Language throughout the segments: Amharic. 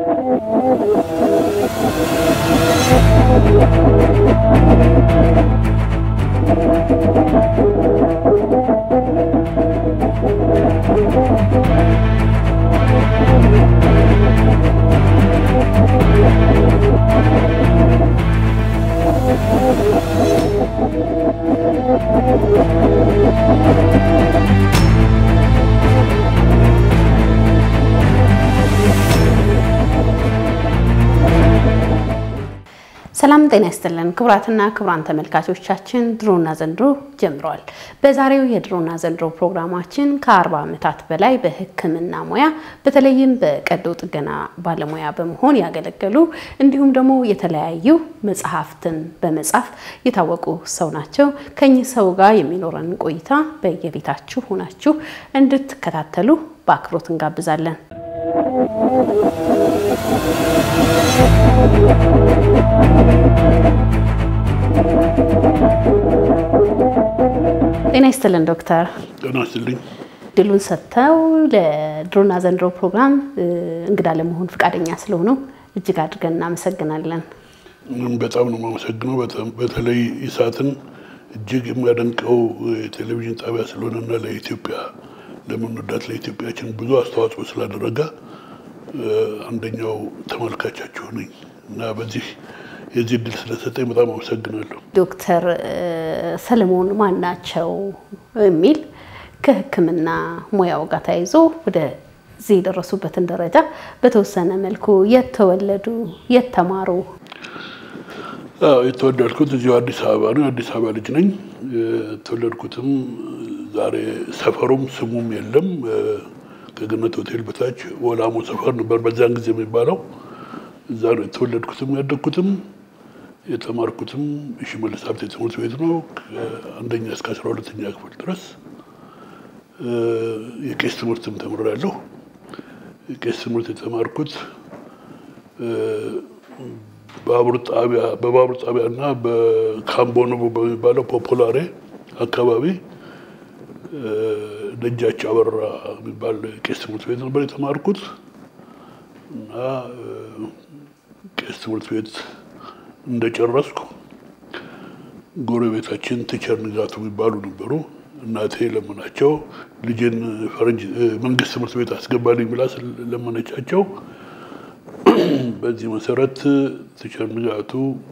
ሰላም ጤና ይስጥልን ክቡራትና ክቡራን ተመልካቾቻችን ድሮና ዘንድሮ ጀምረዋል። በዛሬው የድሮና ዘንድሮ ፕሮግራማችን ከአርባ ዓመታት በላይ በሕክምና ሙያ በተለይም በቀዶ ጥገና ባለሙያ በመሆን ያገለገሉ እንዲሁም ደግሞ የተለያዩ መጽሐፍትን በመጻፍ የታወቁ ሰው ናቸው። ከኚህ ሰው ጋር የሚኖረን ቆይታ በየቤታችሁ ሆናችሁ እንድትከታተሉ በአክብሮት እንጋብዛለን። ጤና ይስጥልን ዶክተር። ጤና ይስጥልኝ። ድሉን ሰጥተው ለድሮና ዘንድሮ ፕሮግራም እንግዳ ለመሆን ፈቃደኛ ስለሆኑ እጅግ አድርገን እናመሰግናለን። እኔም በጣም ነው የማመሰግነው። በተለይ ኢሳትን እጅግ የሚያደንቀው የቴሌቪዥን ጣቢያ ስለሆነና ለኢትዮጵያ ለምንወዳት ለኢትዮጵያችን ብዙ አስተዋጽኦ ስላደረገ አንደኛው ተመልካቻችሁ ነኝ እና በዚህ የዚህ እድል ስለሰጠኝ በጣም አመሰግናለሁ። ዶክተር ሰለሞን ማን ናቸው የሚል ከሕክምና ሙያው ጋር ተያይዞ ወደዚህ የደረሱበትን ደረጃ በተወሰነ መልኩ የት ተወለዱ፣ የት ተማሩ? የተወለድኩት እዚሁ አዲስ አበባ ነው። አዲስ አበባ ልጅ ነኝ። የተወለድኩትም ዛሬ ሰፈሩም ስሙም የለም ከገነት ሆቴል በታች ወላሞ ሰፈር ነበር በዚያን ጊዜ የሚባለው። እዛ ነው የተወለድኩትም ያደግኩትም የተማርኩትም ሽመልስ ሀብቴ ትምህርት ቤት ነው። ከአንደኛ እስከ አስራ ሁለተኛ ክፍል ድረስ የቄስ ትምህርትም ተምሬያለሁ። የቄስ ትምህርት የተማርኩት ባቡር ጣቢያ በባቡር ጣቢያ እና በካምቦኖ በሚባለው ፖፖላሬ አካባቢ ደጃች አበራ የሚባል ቄስ ትምህርት ቤት ነበር የተማርኩት እና ቄስ ትምህርት ቤት እንደጨረስኩ ጎረቤታችን ቲቸር ንጋቱ የሚባሉ ነበሩ። እናቴ ለመናቸው ልጅን ፈረንጅ መንግስት ትምህርት ቤት አስገባልኝ ብላ ለመነቻቸው። በዚህ መሰረት ቲቸር ንጋቱ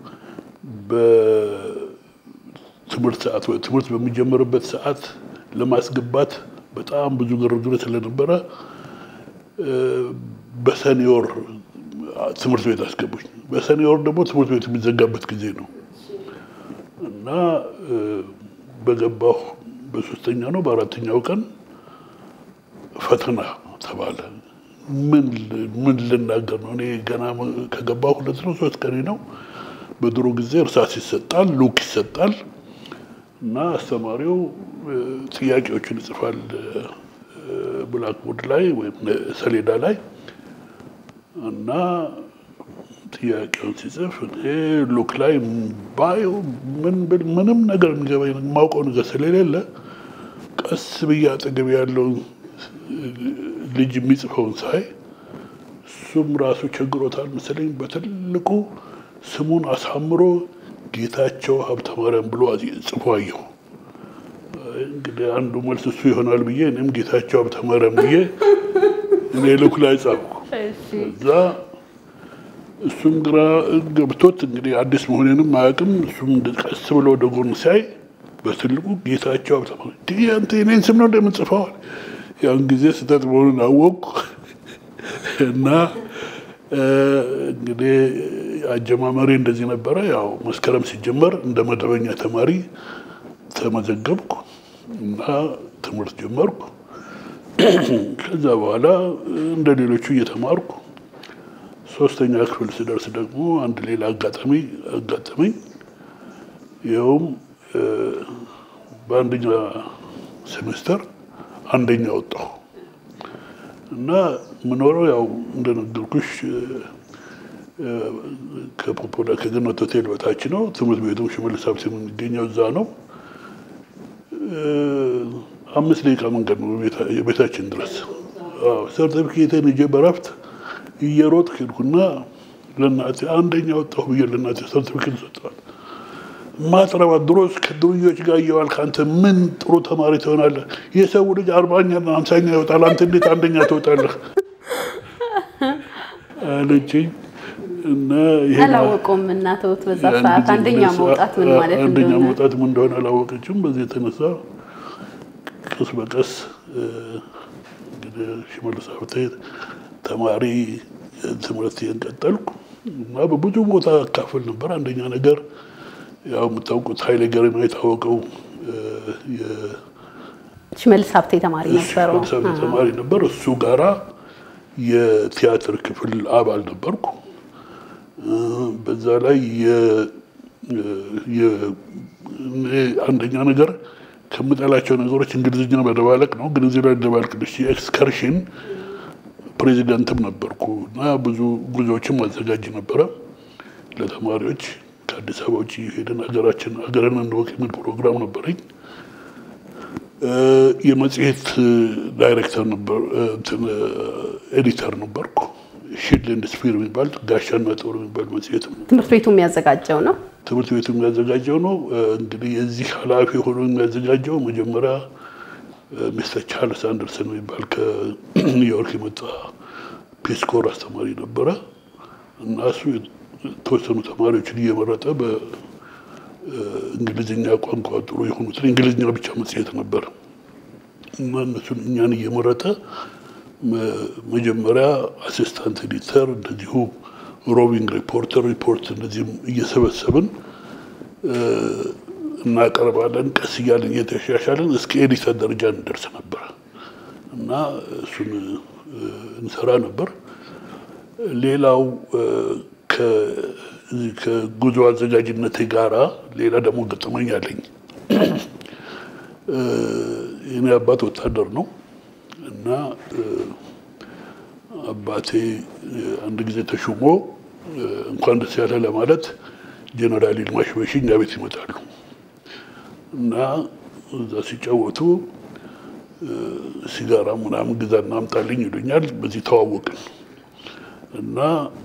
በትምህርት ሰዓት ትምህርት በሚጀመርበት ሰዓት ለማስገባት በጣም ብዙ ግርግር ስለነበረ በሰኔ ወር ትምህርት ቤት አስገቡኝ። በሰኔ ወር ደግሞ ትምህርት ቤት የሚዘጋበት ጊዜ ነው እና በገባሁ በሶስተኛ ነው በአራተኛው ቀን ፈተና ተባለ። ምን ምን ልናገር ነው? እኔ ገና ከገባሁ ሁለት ነው ሶስት ቀኔ ነው። በድሮ ጊዜ እርሳስ ይሰጣል፣ ሉክ ይሰጣል እና አስተማሪው ጥያቄዎችን ይጽፋል ብላክቦርድ ላይ ወይም ሰሌዳ ላይ እና ጥያቄውን ሲጽፍ እኔ ሉክ ላይ ባየው ምን ብል ምንም ነገር የሚገባኝ የማውቀው ነገር ስለሌለ ቀስ ብዬ አጠገብ ያለውን ልጅ የሚጽፈውን ሳይ እሱም ራሱ ቸግሮታል መሰለኝ በትልቁ ስሙን አሳምሮ ጌታቸው ሀብተ ማርያም ብሎ ጽፎ አየሁ። እንግዲህ አንዱ መልስ እሱ ይሆናል ብዬ እኔም ጌታቸው ሀብተ ማርያም ብዬ እኔ ልኩ ላይ ጻፍኩ። እዛ እሱም ግራ ገብቶት እንግዲህ አዲስ መሆኔንም አያውቅም። እሱም ቀስ ብሎ ወደ ጎን ሲያይ በትልቁ ጌታቸው ሀብተ ማርያም አንተ የእኔን ስም ነው እንደምጽፈዋል። ያን ጊዜ ስህተት መሆኑን አወቅኩ እና እንግዲህ አጀማመሪ እንደዚህ ነበረ። ያው መስከረም ሲጀመር እንደ መደበኛ ተማሪ ተመዘገብኩ እና ትምህርት ጀመርኩ። ከዛ በኋላ እንደ ሌሎቹ እየተማርኩ ሶስተኛ ክፍል ስደርስ ደግሞ አንድ ሌላ አጋጣሚ አጋጠመኝ። ይኸውም በአንደኛ ሴሜስተር አንደኛ ወጣሁ እና የምኖረው ያው እንደነገርኩሽ ከፖፖላ ከገነት ሆቴል በታች ነው። ትምህርት ቤቱም ሽመልስ ሀብቴ የሚገኘው እዛ ነው። አምስት ደቂቃ መንገድ ነው የቤታችን ድረስ። ሰርተፊኬቴን ይዤ በረፍት እየሮጥ ሄድኩና ለእናቴ አንደኛ ወጣሁ ብዬ ለእናቴ ሰርቲፊኬት ሰጠዋል። ማጥረባ ድሮስ ከድርዮች ጋር እየዋልክ አንተ ምን ጥሩ ተማሪ ትሆናለህ? የሰው ልጅ አርባኛና ሀምሳኛ ይወጣል፣ አንተ እንዴት አንደኛ ትወጣለህ? አለችኝ እና አላወቁም እናተውት በዛ ሰዓት አንደኛ መውጣት ምን ማለት አንደኛ እንደሆነ መውጣት ምን እንደሆነ አላወቀችም። በዚህ የተነሳ ቀስ በቀስ እንግዲህ ሽመልስ ሀብቴ ተማሪ ትምህርቴን ቀጠልኩ እና በብዙ ቦታ አካፍል ነበር። አንደኛ ነገር ያው የምታውቁት ኃይሌ ገሪማ የታወቀው ሽመልስ ሀብቴ ተማሪ ነበረው። የሳቢ ተማሪ ነበር። እሱ ጋራ የቲያትር ክፍል አባል ነበርኩ። በዛ ላይ አንደኛ ነገር ከምጠላቸው ነገሮች እንግሊዝኛ መደባለቅ ነው። ግን እዚህ ላይ ደባልቅልሽ የኤክስከርሽን ፕሬዚደንትም ነበርኩ እና ብዙ ጉዞዎችም አዘጋጅ ነበረ ለተማሪዎች ከአዲስ አበባ ውጭ ሄደን ሀገራችን ሀገርን እንወቅ የሚል ፕሮግራም ነበረኝ። የመጽሔት ዳይሬክተር ነበር፣ ኤዲተር ነበርኩ። ሺልድ ኤንድ ስፒር የሚባል ጋሻና ጦር የሚባል መጽሔት ነው። ትምህርት ቤቱ የሚያዘጋጀው ነው። ትምህርት ቤቱ የሚያዘጋጀው ነው። እንግዲህ የዚህ ኃላፊ ሆኖ የሚያዘጋጀው መጀመሪያ ሚስተር ቻርልስ አንደርሰን የሚባል ከኒውዮርክ የመጣ ፒስኮር አስተማሪ ነበረ እና እሱ የተወሰኑ ተማሪዎችን እየመረጠ በእንግሊዝኛ ቋንቋ ጥሩ የሆኑትን እንግሊዝኛ ብቻ መጽሔት ነበር እና እነሱን እኛን እየመረጠ መጀመሪያ አሲስታንት ኤዲተር እንደዚሁ ሮቢንግ ሪፖርተር ሪፖርት እንደዚህም እየሰበሰብን እናቀርባለን። ቀስ እያለን እየተሻሻለን እስከ ኤዲተር ደረጃ እንደርስ ነበር እና እሱን እንሰራ ነበር። ሌላው ከጉዞ አዘጋጅነት ጋራ ሌላ ደግሞ ገጠመኝ አለኝ። የኔ አባት ወታደር ነው እና አባቴ አንድ ጊዜ ተሹሞ እንኳን ደስ ያለ ለማለት ጀነራል ይልማ ሽበሺ እኛ ቤት ይመጣሉ እና እዛ ሲጫወቱ ሲጋራ ምናምን ግዛና አምጣልኝ ይሉኛል። በዚህ ተዋወቅን እና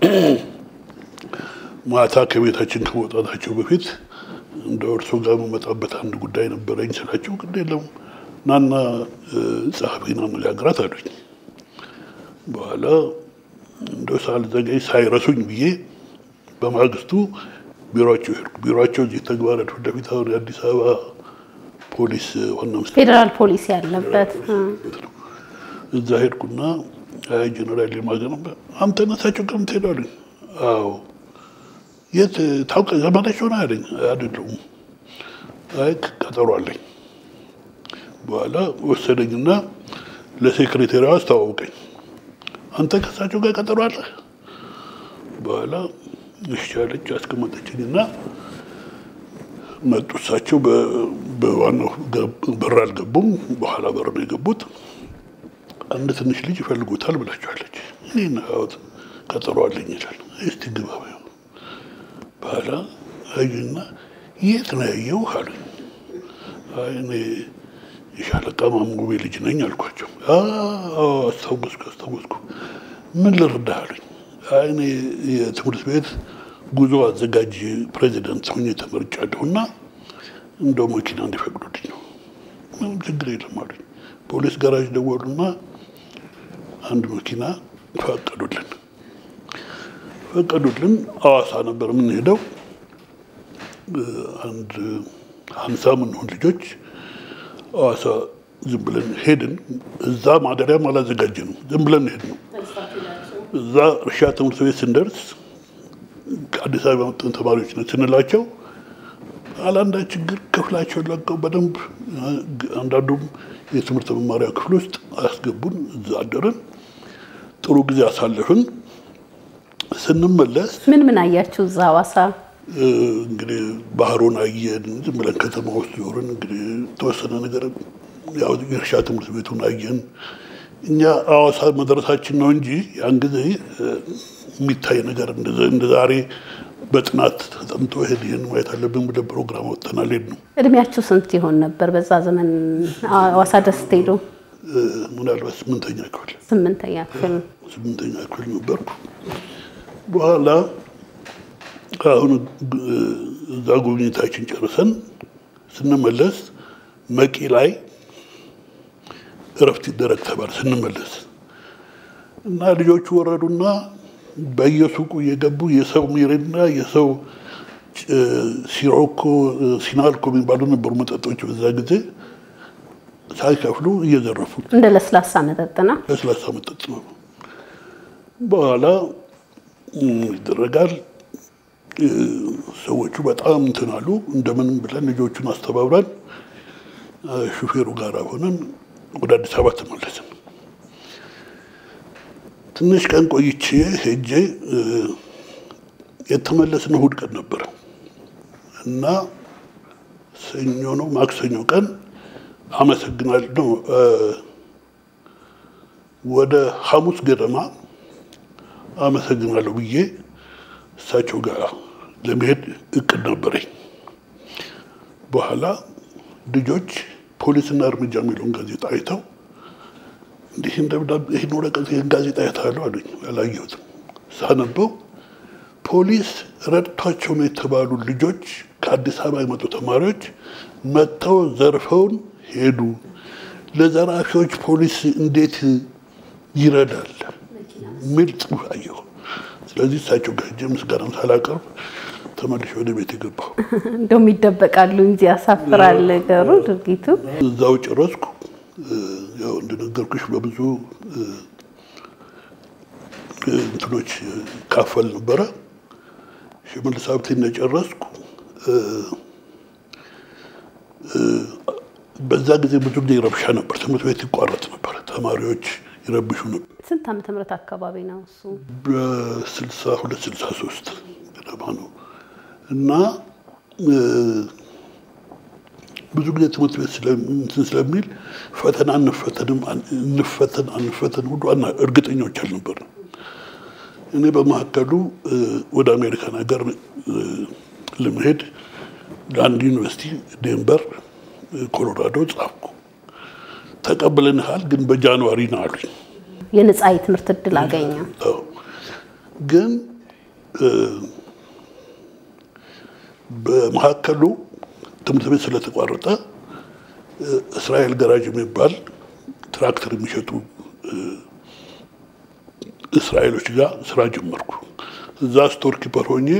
ማታ ከቤታችን ከመውጣታቸው በፊት እንደ እርሶ ጋር የምመጣበት አንድ ጉዳይ ነበረኝ ስላቸው ግድ የለም ናና ጸሐፊን አነጋግራት አሉኝ። በኋላ እንደ ሳልዘገይ ሳይረሱኝ ብዬ በማግስቱ ቢሮቸው ሄድኩ። ቢሮቸው እዚህ ተግባራት ፊት ለፊት አሁን የአዲስ አበባ ፖሊስ ዋና መስሪያ ፌዴራል ፖሊስ ያለበት እዛ ሄድኩና አይ ጀነራል የማገ ነበር አንተ ነሳቸው ቀን ትሄዳሉኝ? አዎ የት ታውቀ ዘመዳቸው ነው ያለኝ። አይደለሁም። አይ ቀጠሮ አለኝ። በኋላ ወሰደኝና ለሴክሬታሪዋ አስተዋውቀኝ። አንተ ከእሳቸው ጋር ቀጠሮ አለ? በኋላ እሺ አለች። አስቀመጠችኝና መጡ። እሳቸው በዋናው በር አልገቡም፣ በኋላ በር ነው የገቡት። አንድ ትንሽ ልጅ ይፈልጉታል ብላችኋለች። እኔ ናት ቀጠሮ አለኝ ይላል። እስቲ ግባ በይው። በኋላ አዩና የት ነው ያየው አሉኝ። አይ እኔ የሻለቃ ማሙቤ ልጅ ነኝ አልኳቸው። አስታወስኩ አስታወስኩ። ምን ልርዳህ አሉኝ። አይ እኔ የትምህርት ቤት ጉዞ አዘጋጅ ፕሬዚደንት ሆኜ ተመርጫለሁ እና እንደው መኪና እንዲፈቅዱልኝ ነው። ምንም ችግር የለም አሉኝ። ፖሊስ ጋራጅ ደወሉና አንድ መኪና ፈቀዱልን ፈቀዱልን። ሐዋሳ ነበር የምንሄደው። አንድ ሀምሳ ምንሆን ልጆች ሐዋሳ ዝም ብለን ሄድን። እዛ ማደሪያም አላዘጋጀንም። ዝም ብለን ሄድ ነው። እዛ እርሻ ትምህርት ቤት ስንደርስ ከአዲስ አበባ የመጡን ተማሪዎች ነው ስንላቸው አላንዳ ችግር ክፍላቸውን ለቀው በደንብ አንዳንዱም የትምህርት መማሪያ ክፍል ውስጥ አያስገቡን። እዛ አደርን። ጥሩ ጊዜ አሳለፍን። ስንመለስ ምን ምን አያችሁ እዛ ሐዋሳ? እንግዲህ ባህሩን አየን። ዝም ብለን ከተማ ውስጥ ዞርን። እንግዲህ የተወሰነ ነገር ያው የእርሻ ትምህርት ቤቱን አየን። እኛ ሐዋሳ መድረሳችን ነው እንጂ ያን ጊዜ የሚታይ ነገር እንደ ዛሬ በጥናት ተጠምቶ ይሄን ይህን ማየት አለብን ብለን ፕሮግራም ወጥተናል። ሄድ ነው እድሜያችሁ ስንት ይሆን ነበር በዛ ዘመን ሐዋሳ ድረስ ስትሄዱ? ምናልባት ስምንተኛ ክፍል ስምንተኛ ክፍል ስምንተኛ ክፍል ነበርኩ። በኋላ አሁን እዛ ጉብኝታችን ጨርሰን ስንመለስ መቂ ላይ እረፍት ይደረግ ተባለ። ስንመለስ እና ልጆቹ ወረዱና በየሱቁ እየገቡ የሰው ሚሪንዳ የሰው ሲሮኮ፣ ሲናልኮ የሚባሉ ነበሩ መጠጦች በዛ ጊዜ ሳይከፍሉ እየዘረፉ እንደ ለስላሳ መጠጥ ነው። ለስላሳ መጠጥ ነው። በኋላ ይደረጋል። ሰዎቹ በጣም እንትን አሉ። እንደምንም ብለን ልጆቹን አስተባብረን ሹፌሩ ጋር ሆነን ወደ አዲስ አበባ ተመለስን። ትንሽ ቀን ቆይቼ ሄጄ የተመለስን እሑድ ቀን ነበረ እና ሰኞ ነው ማክሰኞ ቀን አመሰግናለሁ ነው ወደ ሐሙስ ገደማ አመሰግናለሁ ብዬ እሳቸው ጋር ለመሄድ እቅድ ነበረኝ። በኋላ ልጆች ፖሊስና እርምጃ የሚለውን ጋዜጣ አይተው እንዲህ ይህን ወረቀት ይህን ጋዜጣ አይተሃለሁ አሉኝ። አላየሁትም። ሳነበው ፖሊስ ረድቷቸው ነው የተባሉ ልጆች ከአዲስ አበባ የመጡ ተማሪዎች መጥተው ዘርፈውን ሄዱ። ለዘራፊዎች ፖሊስ እንዴት ይረዳል የሚል ጽሑፍ አየሁ። ስለዚህ እሳቸው ጋር ሄጄ ምስጋናም ሳላቀርብ ተመልሼ ወደ ቤት የገባሁ። እንደውም ይደበቃሉ እንጂ ያሳፍራል ነገሩ ድርጊቱ። እዛው ጨረስኩ። ያው እንደነገርኩሽ በብዙ እንትኖች ካፈል ነበረ። ሽመልስ ሀብቴ እንደጨረስኩ በዛ ጊዜ ብዙ ጊዜ ረብሻ ነበር። ትምህርት ቤት ይቋረጥ ነበር። ተማሪዎች ይረብሹ ነበር። ስንት ዓመተ ምህረት አካባቢ ነው እሱ? በስልሳ ሁለት ስልሳ ሶስት ገደማ ነው እና ብዙ ጊዜ ትምህርት ቤት እንትን ስለሚል ፈተና እንፈተንም እንፈተን አንፈተን ሁሉ እርግጠኞች አልነበርም። እኔ በመካከሉ ወደ አሜሪካን ሀገር ለመሄድ ለአንድ ዩኒቨርሲቲ ዴንቨር ኮሎራዶ ጻፍኩ። ተቀብለንሃል ግን በጃንዋሪ ነው አሉኝ። የነፃ የትምህርት እድል አገኘ። ግን በመካከሉ ትምህርት ቤት ስለተቋረጠ እስራኤል ገራጅ የሚባል ትራክተር የሚሸጡ እስራኤሎች ጋር ስራ ጀመርኩ። እዛ ስቶር ኪፐር ሆኜ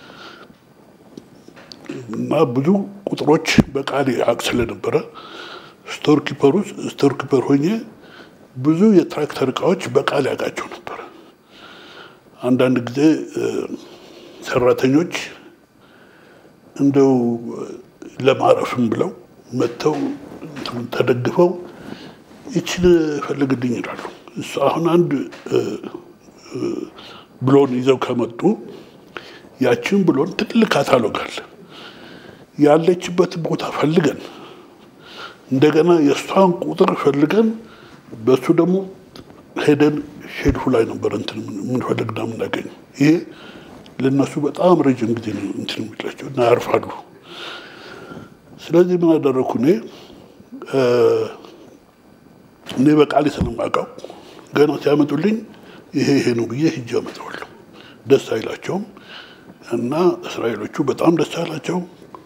እና ብዙ ቁጥሮች በቃል አቅ ስለነበረ ስቶር ኪፐር ውስጥ ስቶር ኪፐር ሆኜ ብዙ የትራክተር እቃዎች በቃል ያውቃቸው ነበረ። አንዳንድ ጊዜ ሰራተኞች እንደው ለማረፍም ብለው መጥተው ተደግፈው ይችን ፈልግልኝ ይላሉ። እሱ አሁን አንድ ብሎን ይዘው ከመጡ ያችን ብሎን ትልቅ ካታሎግ አለ። ያለችበት ቦታ ፈልገን እንደገና የእሷን ቁጥር ፈልገን በእሱ ደግሞ ሄደን ሼልፉ ላይ ነበር እንትን የምንፈልግና የምናገኘው። ይሄ ለእነሱ በጣም ረጅም ጊዜ ነው እንትን የሚላቸው እና ያርፋሉ። ስለዚህ ምን አደረግኩ እኔ እኔ በቃሌ ስለማውቀው ገና ሲያመጡልኝ ይሄ ይሄ ነው ብዬ ሂጄ አመጣዋለሁ። ደስ አይላቸውም እና እስራኤሎቹ በጣም ደስ አላቸው።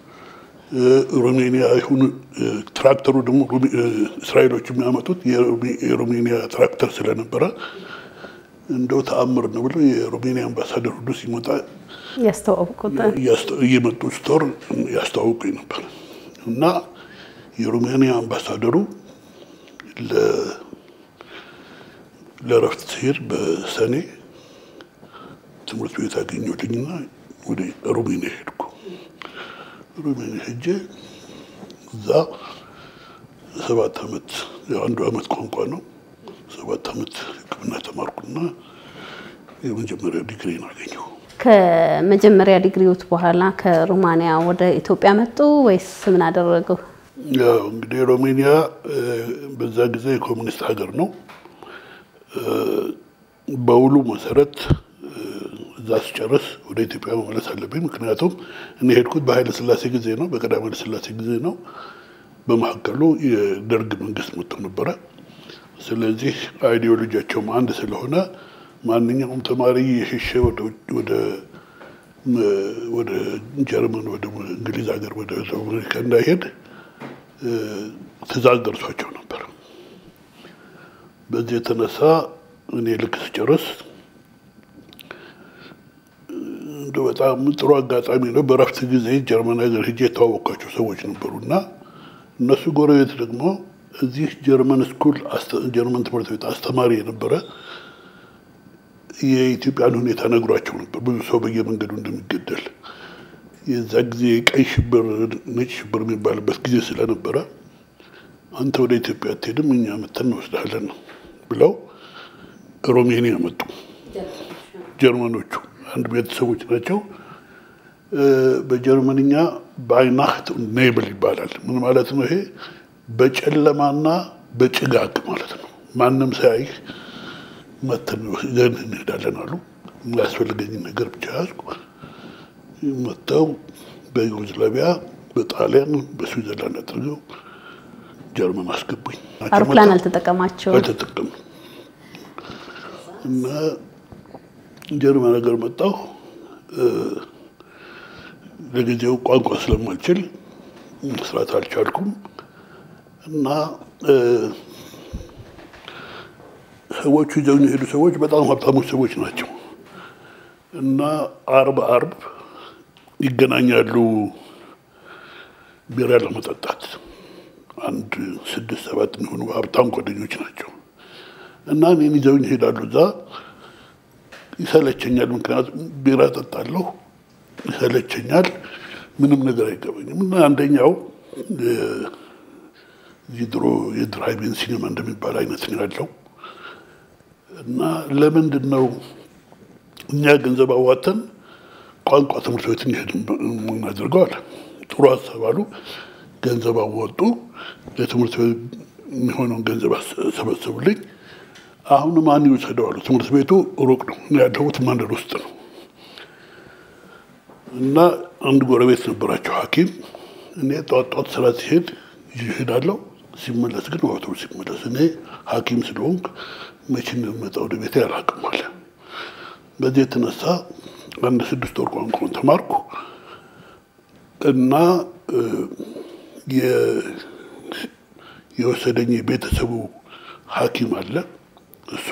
ሮሜኒያ ይሁን ትራክተሩ ደግሞ እስራኤሎቹ የሚያመጡት የሮሜኒያ ትራክተር ስለነበረ እንደው ተአምር ነው ብሎ የሮሜኒያ አምባሳደር ሁሉ ሲመጣ ያስተዋውቁታል። እየመጡ ስቶር ያስተዋውቁኝ ነበር እና የሮሜኒያ አምባሳደሩ ለእረፍት ሲሄድ በሰኔ ትምህርት ቤት አገኘሁልኝና ወደ ሮሜኒያ ሄድኩ። ሮሜኒያ ሄጄ እዛ ሰባት ዓመት አንዱ ዓመት ቋንቋ ነው። ሰባት ዓመት ሕክምና ተማርኩና የመጀመሪያ ዲግሪን አገኘሁ። ከመጀመሪያ ዲግሪዎት በኋላ ከሮማንያ ወደ ኢትዮጵያ መጡ ወይስ ምን አደረገው? ያው እንግዲህ ሮሜኒያ በዛ ጊዜ የኮሚኒስት ሀገር ነው። በውሉ መሰረት እዛ ስጨርስ ወደ ኢትዮጵያ መመለስ አለብኝ። ምክንያቱም እኔ ሄድኩት በኃይለ ሥላሴ ጊዜ ነው፣ በቀዳማዊ ኃይለ ሥላሴ ጊዜ ነው። በመካከሉ የደርግ መንግስት መጥቶ ነበረ። ስለዚህ አይዲዮሎጂያቸውም አንድ ስለሆነ ማንኛውም ተማሪ የሸሸ ወደ ወደ ጀርመን ወደ እንግሊዝ ሀገር ወደ አሜሪካ እንዳይሄድ ትእዛዝ ደርሷቸው ነበር። በዚህ የተነሳ እኔ ልክ ስጨርስ እንደ በጣም ጥሩ አጋጣሚ ነው። በረፍት ጊዜ ጀርመን ሀገር ሄጄ የተዋወቅኳቸው ሰዎች ነበሩ እና እነሱ ጎረቤት ደግሞ እዚህ ጀርመን ስኩል ጀርመን ትምህርት ቤት አስተማሪ የነበረ የኢትዮጵያን ሁኔታ ነግሯቸው ነበር። ብዙ ሰው በየመንገዱ እንደሚገደል የዛ ጊዜ ቀይ ሽብር፣ ነጭ ሽብር የሚባልበት ጊዜ ስለነበረ አንተ ወደ ኢትዮጵያ አትሄድም፣ እኛ መተን እንወስድሃለን ነው ብለው ሮሜኒያ መጡ። ጀርመኖቹ አንድ ቤተሰቦች ናቸው። በጀርመንኛ ባይናህት ኔብል ይባላል። ምን ማለት ነው ይሄ? በጨለማና በጭጋግ ማለት ነው። ማንም ሳያይህ መተን ይዘን እንሄዳለን አሉ። የሚያስፈልገኝን ነገር ብቻ ያዝኩ። መጥተው በዩጎዝላቪያ፣ በጣሊያን፣ በስዊዘርላንድ አድርገው ጀርመን አስገቡኝ። አውሮፕላን አልተጠቀማቸው አልተጠቀም እና ጀርመን ሀገር መጣሁ። ለጊዜው ቋንቋ ስለማልችል መስራት አልቻልኩም እና ሰዎቹ ይዘው የሄዱ ሰዎች በጣም ሀብታሞች ሰዎች ናቸው እና አርብ አርብ ይገናኛሉ ቢራ ለመጠጣት አንድ ስድስት ሰባት የሚሆኑ ሀብታም ጓደኞች ናቸው እና እኔን ይዘውኝ ይሄዳሉ። እዛ ይሰለቸኛል፣ ምክንያቱም ቢራ ጠጣለሁ፣ ይሰለቸኛል፣ ምንም ነገር አይገባኝም። እና አንደኛው እዚህ ድሮ የድራይቪን ሲኒማ እንደሚባል አይነት ነው ያለው እና ለምንድን ነው እኛ ገንዘብ አዋተን ቋንቋ ትምህርት ቤት እንሄድ የምናደርገው አለ። ጥሩ ሀሳብ አሉ። ገንዘብ አወጡ። ለትምህርት ቤት የሚሆነውን ገንዘብ ሰበሰቡልኝ። አሁን ማን ይውሰደው አሉ። ትምህርት ቤቱ ሩቅ ነው፣ ያለሁት መንደር ውስጥ ነው እና አንድ ጎረቤት ነበራቸው ሐኪም እኔ ጧት ጧት ስራ ሲሄድ ይሄዳለሁ፣ ሲመለስ ግን አውቶቡስ ሲመለስ እኔ ሐኪም ስለሆንክ መቼ እንደምመጣ ወደ ቤቴ አላውቅም አለ። በዚህ የተነሳ አንድ ስድስት ወር ቋንቋውን ተማርኩ እና የወሰደኝ የቤተሰቡ ሐኪም አለ። እሱ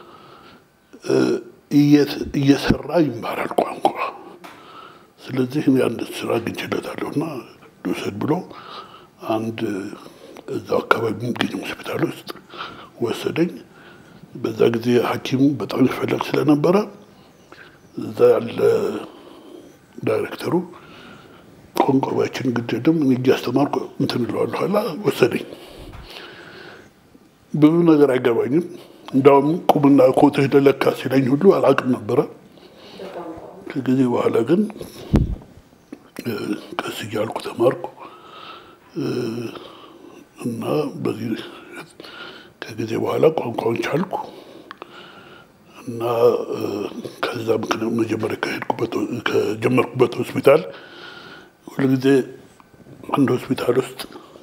እየሰራ ይማራል ቋንቋ። ስለዚህ እኔ አንድ ስራ አግኝቼለታለሁ እና ልውሰድ ብሎ አንድ እዛው አካባቢ የሚገኝ ሆስፒታል ውስጥ ወሰደኝ። በዛ ጊዜ ሐኪሙ በጣም ይፈለግ ስለነበረ እዛ ያለ ዳይሬክተሩ ቋንቋ ባችን ግድድም እኔ እያስተማርኩ እንትን እለዋለሁ አላ ወሰደኝ። ብዙ ነገር አይገባኝም። እንዳውም ቁምና ኮትህ ለካ ሲለኝ ሁሉ አላውቅም ነበረ። ከጊዜ በኋላ ግን ቀስ እያልኩ ተማርኩ እና በዚህ ከጊዜ በኋላ ቋንቋውን ቻልኩ እና ከዛ ምክንያት መጀመሪያ ከሄድኩበት ከጀመርኩበት ሆስፒታል ሁልጊዜ አንድ ሆስፒታል ውስጥ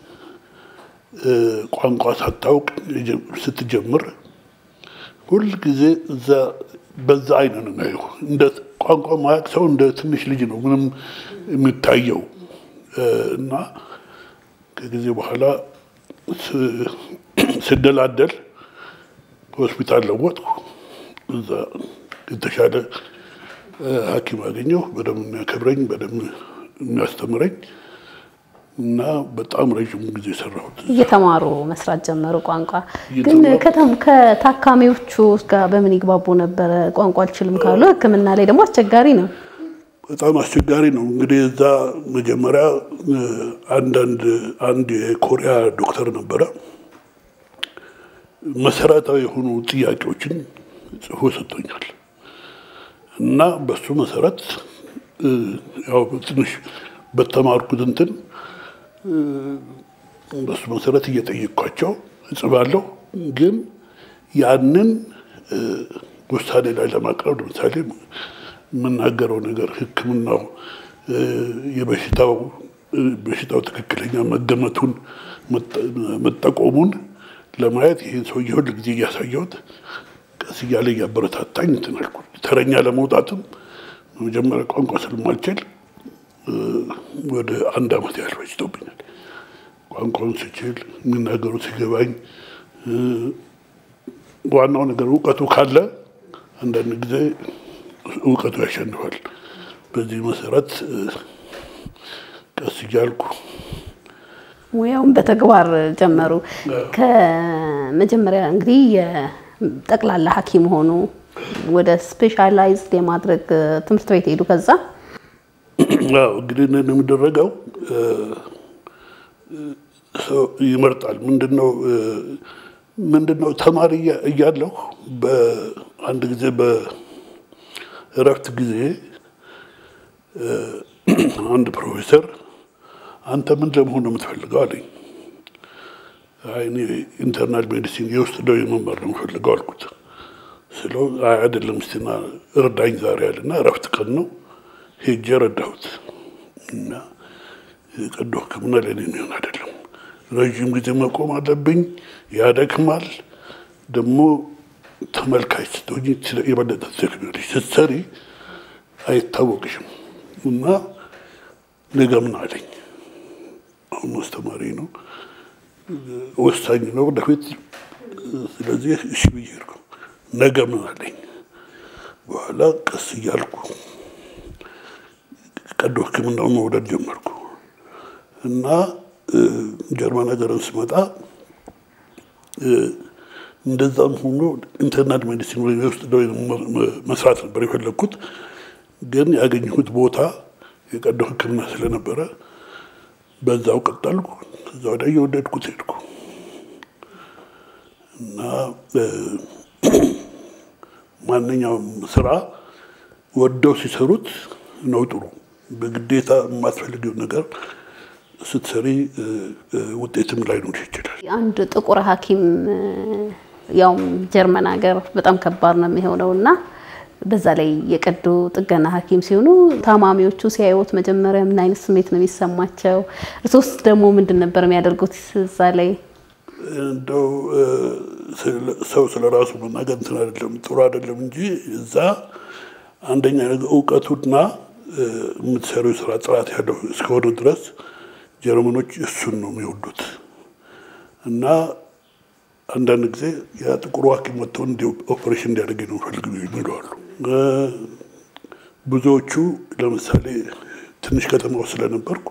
ቋንቋ ሳታውቅ ስትጀምር ሁልጊዜ እዛ በዛ አይነ ነው የሚያየው። እንደ ቋንቋ ማያውቅ ሰው እንደ ትንሽ ልጅ ነው ምንም የሚታየው እና ከጊዜ በኋላ ስደላደል ሆስፒታል ለወጥኩ። እዛ የተሻለ ሐኪም አገኘሁ። በደንብ የሚያከብረኝ በደንብ የሚያስተምረኝ እና በጣም ረዥም ጊዜ ሰራሁት። እየተማሩ መስራት ጀመሩ ቋንቋ። ግን ከታካሚዎቹ ጋር በምን ይግባቡ ነበረ? ቋንቋ አልችልም ካሉ ሕክምና ላይ ደግሞ አስቸጋሪ ነው። በጣም አስቸጋሪ ነው። እንግዲህ እዛ መጀመሪያ አንዳንድ አንድ የኮሪያ ዶክተር ነበረ መሰረታዊ የሆኑ ጥያቄዎችን ጽፎ ሰጥቶኛል እና በሱ መሰረት ያው ትንሽ በተማርኩት እንትን በሱ መሰረት እየጠየቅኳቸው እጽፋለሁ። ግን ያንን ውሳኔ ላይ ለማቅረብ ለምሳሌ የምናገረው ነገር ሕክምናው የበሽታው በሽታው ትክክለኛ መገመቱን መጠቆሙን ለማየት ይህን ሰውዬ ሁል ጊዜ እያሳየሁት ቀስ እያለ እያበረታታኝ እንትን አልኩ። ተረኛ ለመውጣትም መጀመሪያ ቋንቋ ስለማልችል ወደ አንድ ዓመት ያህል ፈጅቶብኛል። ቋንቋውን ስችል የሚናገሩ ሲገባኝ፣ ዋናው ነገር እውቀቱ ካለ አንዳንድ ጊዜ እውቀቱ ያሸንፋል። በዚህ መሰረት ቀስ እያልኩ ሙያውን በተግባር ጀመሩ። ከመጀመሪያ እንግዲህ የጠቅላላ ሐኪም ሆኑ ወደ ስፔሻላይዝድ የማድረግ ትምህርት ቤት ሄዱ። ከዛ እንግዲህ የሚደረገው ሰው ይመርጣል። ምንድነው ምንድነው ተማሪ እያለሁ በአንድ ጊዜ በእረፍት ጊዜ አንድ ፕሮፌሰር አንተ ምን ለመሆን ነው የምትፈልገው አለኝ። እኔ ኢንተርናል ሜዲሲን የውስጥ ደዌ መማር ነው የምፈልገው አልኩት። ስለው አይ አይደለም እስቲና እርዳኝ ዛሬ አለና እረፍት ቀን ነው ሄጄ ረዳሁት እና ቀዶ ሕክምና ለእኔ የሚሆን አይደለም። ረዥም ጊዜ መቆም አለብኝ፣ ያደክማል። ደግሞ ተመልካች ስትሆኝ የበለጠ ትደክሚያለሽ፣ ስትሰሪ አይታወቅሽም እና ነገ ምን አለኝ። አሁን አስተማሪ ነው፣ ወሳኝ ነው ወደፊት። ስለዚህ እሺ ብዬ ሄድኩ። ነገ ምን አለኝ። በኋላ ቀስ እያልኩ ቀዶ ሕክምናውን መውደድ ጀመርኩ እና ጀርመን ሀገርን ስመጣ እንደዛም ሆኖ ኢንተርናል ሜዲሲን ወይ ውስጥ ደዌ መስራት ነበር የፈለግኩት። ግን ያገኘሁት ቦታ የቀዶ ሕክምና ስለነበረ በዛው ቀጠልኩ። ከዛ ወዲያ እየወደድኩት ሄድኩ እና ማንኛውም ስራ ወደው ሲሰሩት ነው ጥሩ። በግዴታ የማትፈልጊው ነገር ስትሰሪ ውጤትም ላይኖር ይችላል። አንድ ጥቁር ሐኪም ያውም ጀርመን ሀገር በጣም ከባድ ነው የሚሆነው እና በዛ ላይ የቀዶ ጥገና ሐኪም ሲሆኑ ታማሚዎቹ ሲያዩት መጀመሪያ ምን አይነት ስሜት ነው የሚሰማቸው? እርሶስ ደግሞ ምንድን ነበር የሚያደርጉት እዛ ላይ? እንደው ሰው ስለ ራሱ መናገር እንትን አይደለም ጥሩ አይደለም እንጂ እዛ አንደኛ እውቀቱና የምትሰሪው ስራ ጥራት ያለው እስከሆነ ድረስ ጀርመኖች እሱን ነው የሚወዱት እና አንዳንድ ጊዜ ያ ጥቁሩ ሐኪም መጥተው እንዲ ኦፕሬሽን እንዲያደርግ ነው ፈልግ ይለዋሉ። ብዙዎቹ ለምሳሌ ትንሽ ከተማ ውስጥ ስለነበርኩ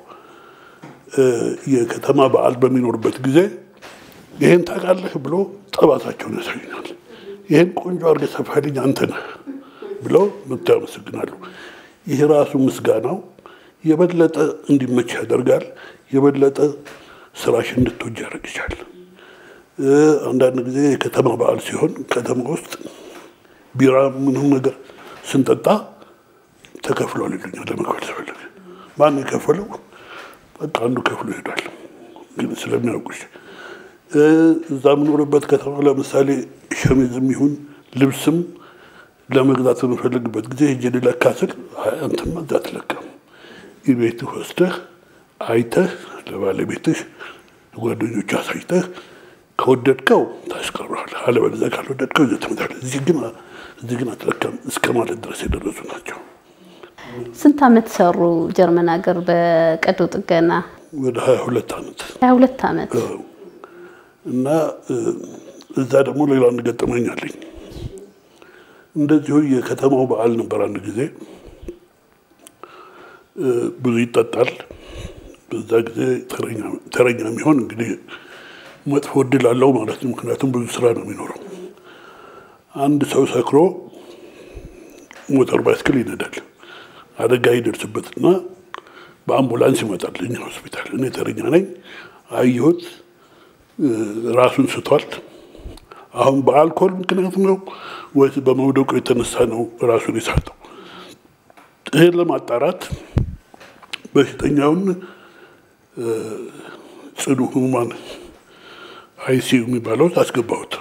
የከተማ በዓል በሚኖርበት ጊዜ ይህን ታውቃለህ ብሎ ጠባሳቸውን ያሳዩኛል። ይህን ቆንጆ አድርገህ ሰፋልኝ አንተ ነህ ብለው መጥቶ ያመሰግናሉ። ይህ ራሱ ምስጋናው የበለጠ እንዲመች ያደርጋል። የበለጠ ስራሽ እንድትወጅ ያደርግሻል። አንዳንድ ጊዜ የከተማ በዓል ሲሆን ከተማ ውስጥ ቢራ ምንም ነገር ስንጠጣ ተከፍሏል ይሉኛል። ለመክፈል ስፈልግ ማን የከፈለው? በቃ አንዱ ከፍሎ ይሄዳል። ግን ስለሚያውቁሽ እዛ የምኖርበት ከተማ ለምሳሌ ሸሚዝም ይሁን ልብስም ለመግዛት በምፈልግበት ጊዜ ሄጄ ልለካ ስል አንተማ እዛ አትለካም፣ ቤትህ ወስደህ አይተህ ለባለቤትህ ጓደኞቹ አሳይተህ ከወደድከው ታስቀረዋለህ፣ አለበለዚያ ካልወደድከው ይዘህ ትመጣለህ። እዚህ ግን እዚህ ግን አትለካም እስከ ማለት ድረስ የደረሱ ናቸው። ስንት ዓመት ሰሩ ጀርመን ሀገር በቀዶ ጥገና? ወደ ሀያ ሁለት ዓመት ሀያ ሁለት ዓመት እና እዛ ደግሞ ሌላ አንድ ገጠመኝ አለኝ። እንደዚሁ የከተማው በዓል ነበር። አንድ ጊዜ ብዙ ይጠጣል። በዛ ጊዜ ተረኛ የሚሆን እንግዲህ መጥፎ እድል አለው ማለት ነው። ምክንያቱም ብዙ ስራ ነው የሚኖረው። አንድ ሰው ሰክሮ ሞተር ባይስክል ይነዳል። አደጋ ይደርስበትና በአምቡላንስ ይመጣል እኛ ሆስፒታል። እኔ ተረኛ ነኝ። አየሁት፣ ራሱን ስቷል። አሁን በአልኮል ምክንያት ነው ወይስ በመውደቁ የተነሳ ነው ራሱን የሳተው? ይህን ለማጣራት በሽተኛውን ጽኑ ህሙማን አይሲዩ የሚባለው አስገባሁት።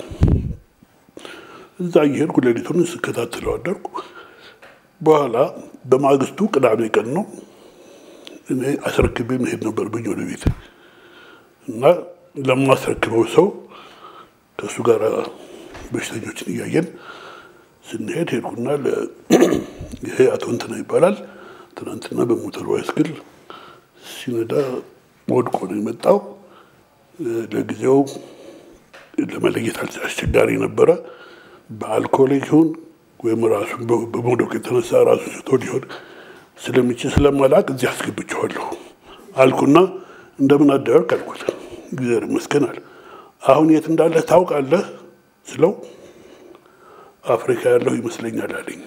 እዛ እየሄድኩ ሌሊቱን ስከታተለው አደርኩ። በኋላ በማግስቱ ቅዳሜ ቀን ነው። እኔ አስረክቤ መሄድ ነበረብኝ ወደ ቤት እና ለማስረክበው ሰው ከእሱ ጋር በሽተኞችን እያየን ስንሄድ ሄድኩና ይሄ አቶ እንትና ይባላል ትናንትና በሞተር ባይስክል ሲነዳ ወድቆ ነው የመጣው። ለጊዜው ለመለየት አስቸጋሪ ነበረ። በአልኮል ይሁን ወይም ራሱ በመውደቅ የተነሳ ራሱ ስቶ ሊሆን ስለሚችል ስለማላቅ እዚህ አስገብቼዋለሁ አልኩና እንደምን አደርክ አልኩት። እግዚአብሔር ይመስገን አለ። አሁን የት እንዳለ ታውቃለህ ስለው አፍሪካ ያለው ይመስለኛል አለኝ።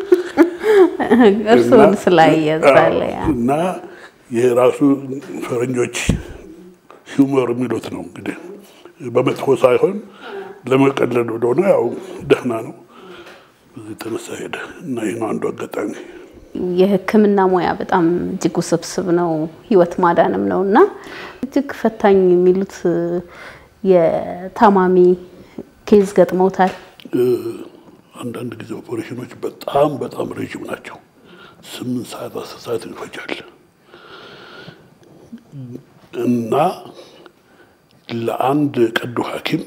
እርሱን ስላየዛለ እና ይህ ራሱ ፈረንጆች ሂውመር የሚሉት ነው እንግዲህ በመጥፎ ሳይሆን ለመቀለድ ወደሆነ ያው ደህና ነው። የተነሳ ሄደ እና ይህ ነው አንዱ አጋጣሚ። የሕክምና ሙያ በጣም እጅግ ውስብስብ ነው፣ ህይወት ማዳንም ነው እና እጅግ ፈታኝ የሚሉት የታማሚ ኬዝ ገጥመውታል። አንዳንድ ጊዜ ኦፐሬሽኖች በጣም በጣም ረዥም ናቸው። ስምንት ሰዓት አስር ሰዓት ይፈጃል እና ለአንድ ቀዶ ሐኪም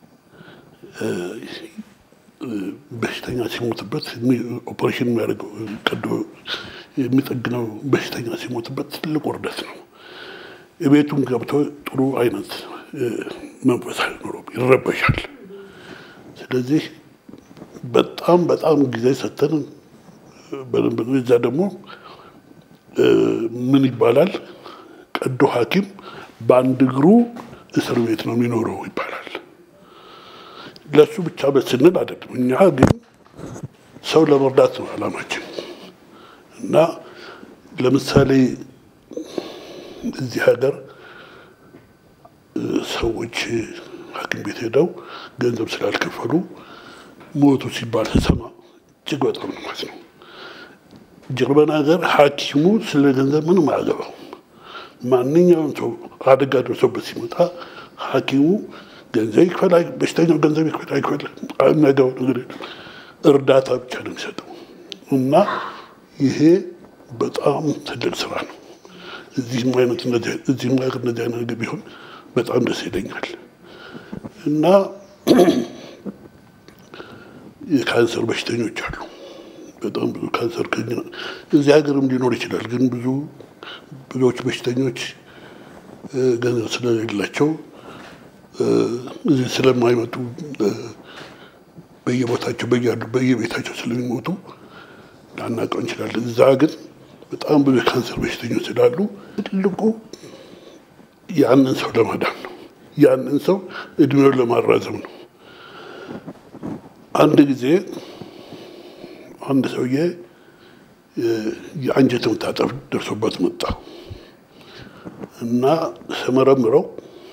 በሽተኛ ሲሞትበት ኦፐሬሽን የሚያደርገው ቀዶ የሚጠግነው በሽተኛ ሲሞትበት ትልቅ ውርደት ነው። የቤቱን ገብቶ ጥሩ አይነት መንፈስ አይኖረውም፣ ይረበሻል። ስለዚህ በጣም በጣም ጊዜ ሰተን በደንብ እዛ ደግሞ ምን ይባላል ቀዶ ሐኪም በአንድ እግሩ እስር ቤት ነው የሚኖረው ይባላል። ለእሱ ብቻ በስንል አይደለም። እኛ ግን ሰው ለመርዳት ነው ዓላማችን እና ለምሳሌ እዚህ ሀገር ሰዎች ሐኪም ቤት ሄደው ገንዘብ ስላልከፈሉ ሞቱ ሲባል ስሰማ እጅግ በጣም ነው ማለት ነው። ጀርመን ሀገር ሐኪሙ ስለ ገንዘብ ምንም አያገባው። ማንኛውም ሰው አደጋ ደርሶበት ሲመጣ ሐኪሙ ገንዘብ ይክፈል፣ በሽተኛው ገንዘብ ይክፈል አይክፈል የሚያገባው ነገር የለም። እርዳታ ብቻ ነው የሚሰጠው እና ይሄ በጣም ትልቅ ስራ ነው። እዚህም አይነት እዚህም ሀገር እንደዚህ አይነት ነገር ቢሆን በጣም ደስ ይለኛል እና የካንሰር በሽተኞች አሉ። በጣም ብዙ ካንሰር እዚህ ሀገርም ሊኖር ይችላል። ግን ብዙ ብዙዎች በሽተኞች ገንዘብ ስለሌላቸው እዚህ ስለማይመጡ በየቦታቸው በያሉ በየቤታቸው ስለሚሞቱ ላናውቀው እንችላለን። እዛ ግን በጣም ብዙ የካንሰር በሽተኞች ስላሉ ትልቁ ያንን ሰው ለማዳን ነው። ያንን ሰው እድሜውን ለማራዘም ነው። አንድ ጊዜ አንድ ሰውዬ የአንጀት መታጠፍ ደርሶበት መጣ እና ስመረምረው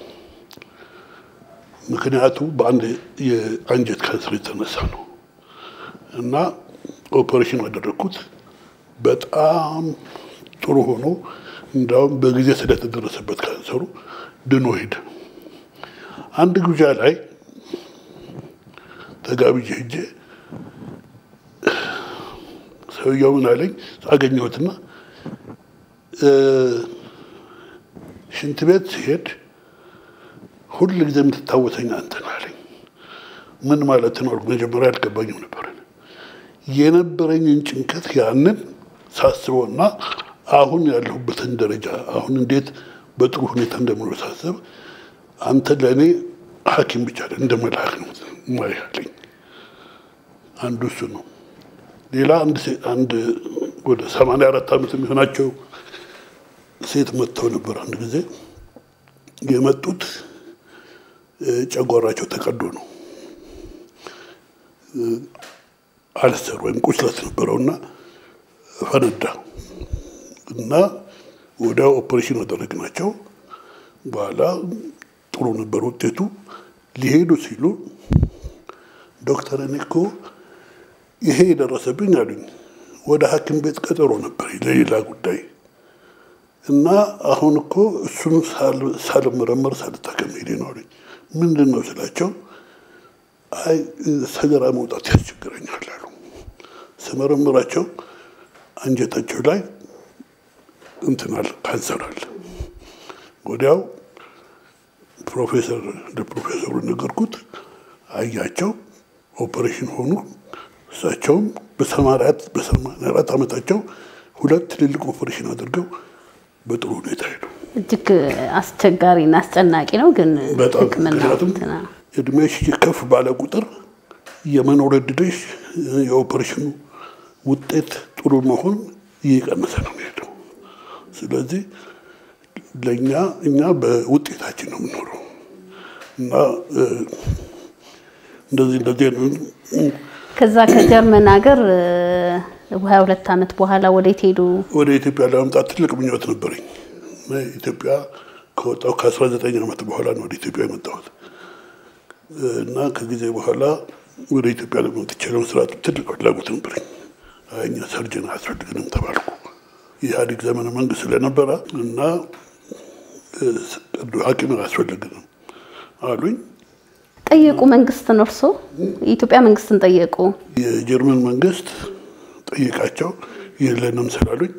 ምክንያቱ በአንድ የአንጀት ካንሰር የተነሳ ነው እና ኦፐሬሽን አደረግኩት። በጣም ጥሩ ሆኖ እንዲያውም በጊዜ ስለተደረሰበት ካንሰሩ ድኖ ሄደ። አንድ ግብዣ ላይ ተጋብዤ ሄጄ ሰውየው ምን አለኝ አገኘሁትና ሽንት ቤት ሲሄድ ሁል ጊዜ የምትታወሰኝ አንተ ነህ አለኝ። ምን ማለት ነው? መጀመሪያ አልገባኝም ነበር። የነበረኝን ጭንቀት ያንን ሳስበውና አሁን ያለሁበትን ደረጃ አሁን እንዴት በጥሩ ሁኔታ እንደምኖር ሳስብ አንተ ለእኔ ሐኪም ብቻ እንደ መልአክ ነው ማያለኝ። አንዱ እሱ ነው። ሌላ አንድ ወደ ሰማንያ አራት ዓመት የሚሆናቸው ሴት መጥተው ነበር። አንድ ጊዜ የመጡት ጨጓራቸው ተቀዶ ነው። አልሰር ወይም ቁስለት ነበረውና ፈነዳ እና ወዲያው ኦፕሬሽን አደረግናቸው። በኋላ ጥሩ ነበር ውጤቱ። ሊሄዱ ሲሉ ዶክተር እኔ እኮ ይሄ የደረሰብኝ አሉኝ። ወደ ሐኪም ቤት ቀጠሮ ነበር ለሌላ ጉዳይ እና አሁን እኮ እሱን ሳልመረመር ሳልታከም ሄዴ ነው አሉኝ። ምንድን ነው ስላቸው፣ አይ ሰገራ መውጣት ያስቸግረኛል አሉ። ስመረምራቸው አንጀታቸው ላይ እንትን አለ ካንሰር አለ። ወዲያው ፕሮፌሰር ለፕሮፌሰሩ ነገርኩት። አያቸው፣ ኦፐሬሽን ሆኑ። እሳቸውም በሰማንያ አራት ዓመታቸው ሁለት ትልልቅ ኦፐሬሽን አድርገው በጥሩ ሁኔታ ሄዱ። እጅግ አስቸጋሪና አስጨናቂ ነው ግን በጣም ሕክምና ምክንያቱም እንትና እድሜሽ ከፍ ባለ ቁጥር የመኖር እድልሽ የኦፐሬሽኑ ውጤት ጥሩ መሆን እየቀነሰ ነው የሚሄደው። ስለዚህ ለእኛ እኛ በውጤታችን ነው የምኖረው እና እ፣ እንደዚህ እንደዚህ አይነት ከዛ ከጀርመን ሀገር ሀያ ሁለት ዓመት በኋላ ወዴት ሄዱ? ወደ ኢትዮጵያ ለመምጣት ትልቅ ምኞት ነበረኝ። እና ኢትዮጵያ ከወጣሁ ከ19 ዓመት በኋላ ነው ወደ ኢትዮጵያ የመጣሁት እና ከጊዜ በኋላ ወደ ኢትዮጵያ ለመጥቼ ለመስራት ትልቅ ፍላጎት ነበረኝ። አይ እኛ ሰርጀን አያስፈልግንም ተባልኩ። የኢህአዴግ ዘመነ መንግስት ስለነበረ እና እ፣ ቀዶ ሐኪም አያስፈልግንም አሉኝ። ጠየቁ መንግስትን? እርሶ የኢትዮጵያ መንግስትን ጠየቁ? የጀርመን መንግስት ጠይቃቸው የለንም ስላሉኝ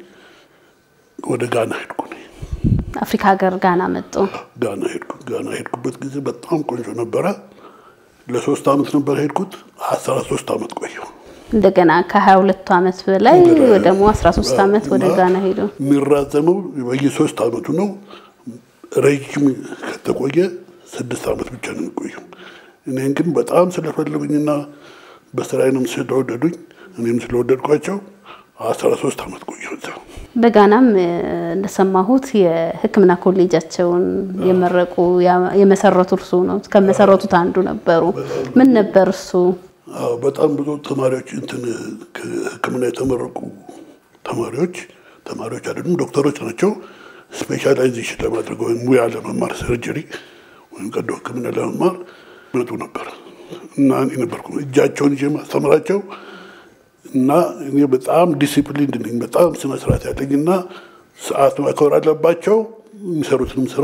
ወደ ጋና ሄድኩ እኔ። አፍሪካ ሀገር ጋና መጡ። ጋና ሄድኩ። ጋና ሄድኩበት ጊዜ በጣም ቆንጆ ነበረ። ለሶስት አመት ነበር ሄድኩት። አስራ ሶስት አመት ቆየሁ። እንደገና ከሀያ ሁለቱ ዓመት በላይ ደግሞ አስራ ሶስት ዓመት ወደ እና ጋና ሄዱ። የሚራዘመው በየሶስት አመቱ ነው። ረጅም ከተቆየ ስድስት አመት ብቻ ነው የሚቆየው። እኔን ግን በጣም ስለፈለጉኝና በስራዬንም ስለወደዱኝ እኔም ስለወደድኳቸው አስራ ሶስት አመት ቆየሁ እዛ። በጋናም እ፣ እንደሰማሁት የሕክምና ኮሌጃቸውን የመረቁ ያ- የመሰረቱ እርሱ ነው። ከመሰረቱት አንዱ ነበሩ። ምን ነበር እሱ? አዎ በጣም ብዙ ተማሪዎች እንትን ከሕክምና የተመረቁ ተማሪዎች ተማሪዎች አይደሉም ዶክተሮች ናቸው። ስፔሻላይዜሽን ለማድረግ ወይም ሙያ ለመማር ሰርጀሪ ወይም ቀዶ ሕክምና ለመማር መጡ ነበር እና እኔ ነበርኩ እጃቸውን ይዤ ማስተምራቸው እና እኔ በጣም ዲሲፕሊን ነኝ፣ በጣም ስነ ስርዓት ያለኝ እና ሰዓት ማክበር አለባቸው። የሚሰሩትንም ስራ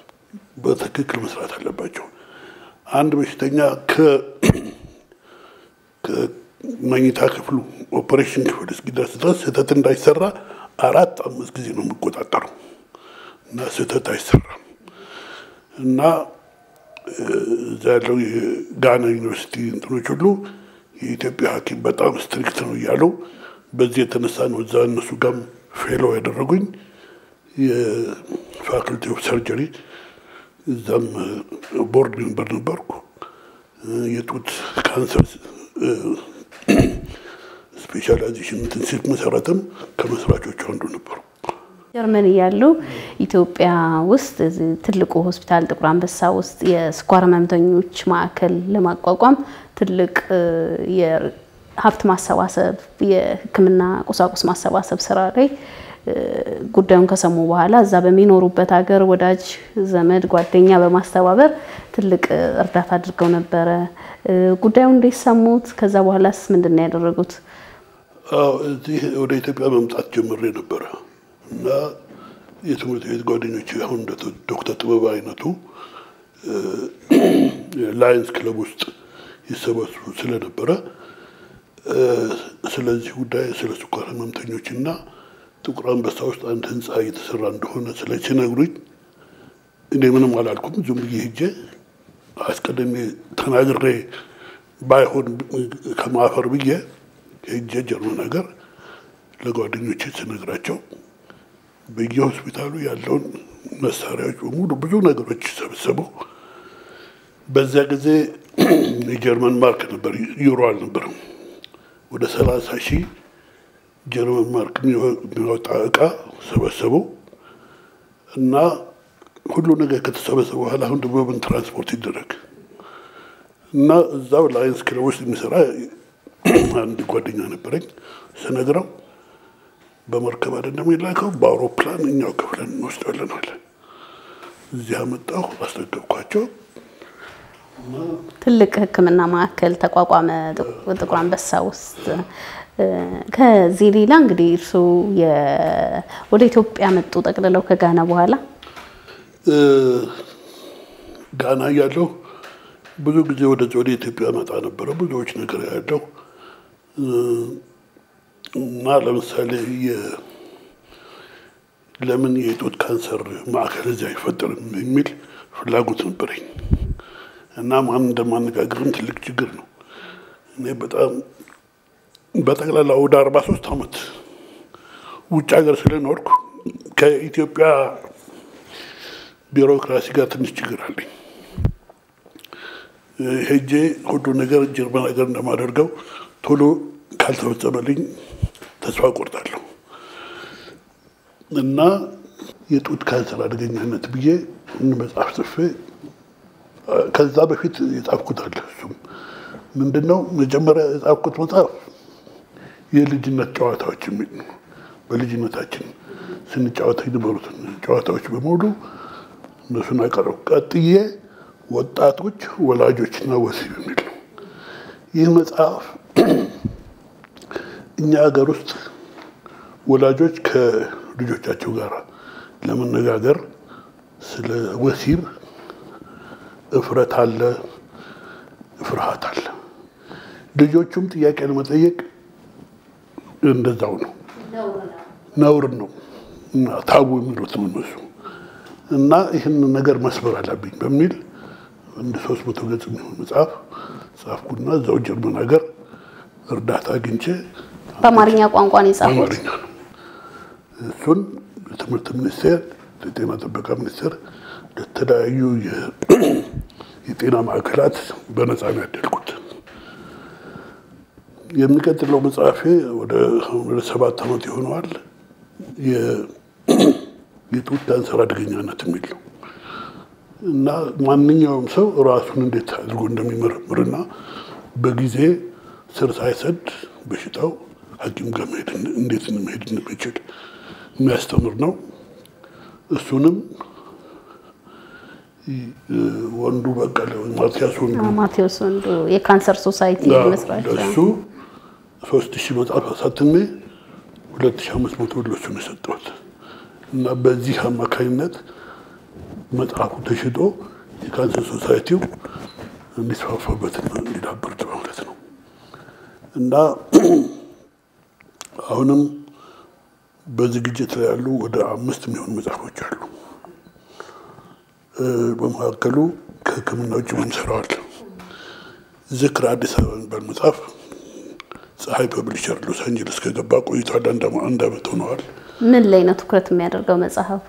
በትክክል መስራት አለባቸው። አንድ በሽተኛ ከ ከመኝታ ክፍሉ ኦፐሬሽን ክፍል እስኪደርስ ድረስ ስህተት እንዳይሰራ አራት አምስት ጊዜ ነው የሚቆጣጠሩ እና ስህተት አይሰራም እና እ፣ እዛ ያለው የጋና ዩኒቨርሲቲ እንትኖች ሁሉ የኢትዮጵያ ሐኪም በጣም ስትሪክት ነው እያሉ በዚህ የተነሳ ነው እዛ እነሱ ጋርም ፌሎ ያደረጉኝ የፋክልቲ ኦፍ ሰርጀሪ እዛም ቦርድ ሜምበር ነበርኩ። የጡት ካንሰር ስፔሻላይዜሽን እንትን ሲል መሰረትም ከመስራቾቹ አንዱ ነበሩ። ጀርመን እያሉ ኢትዮጵያ ውስጥ እዚህ ትልቁ ሆስፒታል ጥቁር አንበሳ ውስጥ የስኳር ህመምተኞች ማዕከል ለማቋቋም ትልቅ እ፣ የሀብት ማሰባሰብ የሕክምና ቁሳቁስ ማሰባሰብ ስራ ላይ እ፣ ጉዳዩን ከሰሙ በኋላ እዛ በሚኖሩበት ሀገር ወዳጅ ዘመድ ጓደኛ በማስተባበር ትልቅ እ፣ እርዳታ አድርገው ነበረ። እ፣ ጉዳዩን እንዴት ሰሙት? ከዛ በኋላስ ምንድን ነው ያደረጉት? አዎ እዚህ ወደ ኢትዮጵያ መምጣት ጀምሬ ነበረ እና የትምህርት ቤት ጓደኞች አሁን እንደ ዶክተር ጥበብ አይነቱ ላየንስ ክለብ ውስጥ ይሰበስቡ ስለነበረ እ፣ ስለዚህ ጉዳይ ስለ ስኳር ህመምተኞች እና ጥቁር አንበሳ ውስጥ አንድ ህንፃ እየተሰራ እንደሆነ ስለ ሲነግሩኝ እኔ ምንም አላልኩም። ዝም ብዬ ሄጄ አስቀድሜ ተናግሬ ባይሆን ከማፈር ብዬ ሄጄ ጀርመን ሀገር ለጓደኞቼ ስነግራቸው በየሆስፒታሉ ያለውን መሳሪያዎች በሙሉ ብዙ ነገሮች ሰብስበው በዚያ ጊዜ የጀርመን ማርክ ነበር፣ ዩሮ አልነበረም። ወደ ሰላሳ ሺህ ጀርመን ማርክ የሚወጣ እቃ ሰበሰቡ እና ሁሉ ነገር ከተሰበሰበ በኋላ አሁን ደግሞ በምን ትራንስፖርት ይደረግ እና እዛው ላየንስ ክለብ ውስጥ የሚሰራ አንድ ጓደኛ ነበረኝ። ስነግረው በመርከብ አይደለም የሚላከው በአውሮፕላን እኛው ከፍለን እንወስዳለን አለ። እዚህ አመጣሁ፣ አስረከብኳቸው። ትልቅ ሕክምና ማዕከል ተቋቋመ ጥቁር አንበሳ ውስጥ። ከዚህ ሌላ እንግዲህ እርስዎ ወደ ኢትዮጵያ መጡ ጠቅልለው ከጋና በኋላ ጋና እያለሁ ብዙ ጊዜ ወደዚህ ወደ ኢትዮጵያ መጣ ነበረ። ብዙዎች ነገር ያለው እና ለምሳሌ ለምን የጡት ካንሰር ማዕከል እዚህ አይፈጠርም የሚል ፍላጎት ነበረኝ እና ማን እንደማነጋገርም ትልቅ ችግር ነው። እኔ በጣም በጠቅላላ ወደ አርባ ሶስት ዓመት ውጭ ሀገር ስለኖርኩ ከኢትዮጵያ ቢሮክራሲ ጋር ትንሽ ችግር አለኝ። ሄጄ ሁሉ ነገር ጀርመን ሀገር እንደማደርገው ቶሎ ካልተፈጸመልኝ ተስፋ ቆርጣለሁ እና የጡት ካንሰር አደገኛነት ብዬ መጽሐፍ ጽፌ ከዛ በፊት የጻፍኩት አለ። እሱም ምንድን ነው መጀመሪያ የጻፍኩት መጽሐፍ የልጅነት ጨዋታዎች የሚል ነው። በልጅነታችን ስንጫወታ የነበሩትን ጨዋታዎች በሙሉ እነሱን አቀረብኩ። ቀጥዬ ወጣቶች ወላጆችና ወሲብ የሚል ነው። ይህ መጽሐፍ እኛ ሀገር ውስጥ ወላጆች ከልጆቻቸው ጋር ለመነጋገር ስለ ወሲብ እፍረት አለ፣ ፍርሃት አለ። ልጆቹም ጥያቄ ለመጠየቅ እንደዛው ነው፣ ነውር ነው እና ታቡ የሚሉት ነው እነሱ እና ይህን ነገር መስበር አለብኝ በሚል እንደ ሶስት መቶ ገጽ የሚሆን መጽሐፍ ጻፍኩና እዛው ጀርመን ሀገር እርዳታ አግኝቼ በአማርኛ ቋንቋ ነው የጻፉት። አማርኛ ነው። እሱን የትምህርት ሚኒስቴር፣ የጤና ጥበቃ ሚኒስቴር ለተለያዩ የጤና ማዕከላት በነፃ ነው ያደልኩት። የሚቀጥለው መጽሐፌ ወደ ወደ ሰባት ዓመት ይሆነዋል። የጡት ካንሰር አደገኛነት የሚል ነው እና ማንኛውም ሰው ራሱን እንዴት አድርጎ እንደሚመረምርና በጊዜ ስር ሳይሰድ በሽታው ሐኪም ጋር መሄድ እንዴት መሄድ እንደሚችል የሚያስተምር ነው። እሱንም ወንዱ በቀለ ማቲያስ ወንዱ ማቴዎስ ወንዱ የካንሰር ሶሳይቲ መስራች ለእሱ ሶስት ሺህ መጽሐፍ አሳትሜ ሁለት ሺህ አምስት መቶ ለእሱ ነው የሰጠሁት እና በዚህ አማካኝነት መጽሐፉ ተሽጦ የካንሰር ሶሳይቲው እንዲስፋፋበትና እንዲዳብር ማለት ነው እና አሁንም በዝግጅት ላይ ያሉ ወደ አምስት የሚሆኑ መጽሐፎች አሉ። በመካከሉ ከሕክምና ውጭ ምንሰራዋል ዝክር አዲስ አበባ የሚባል መጽሐፍ ፀሐይ ፐብሊሸር ሎስ አንጀለስ ከገባ ቆይቷል። አንድ ዓመት ሆነዋል። ምን ላይ ነው ትኩረት የሚያደርገው መጽሐፉ?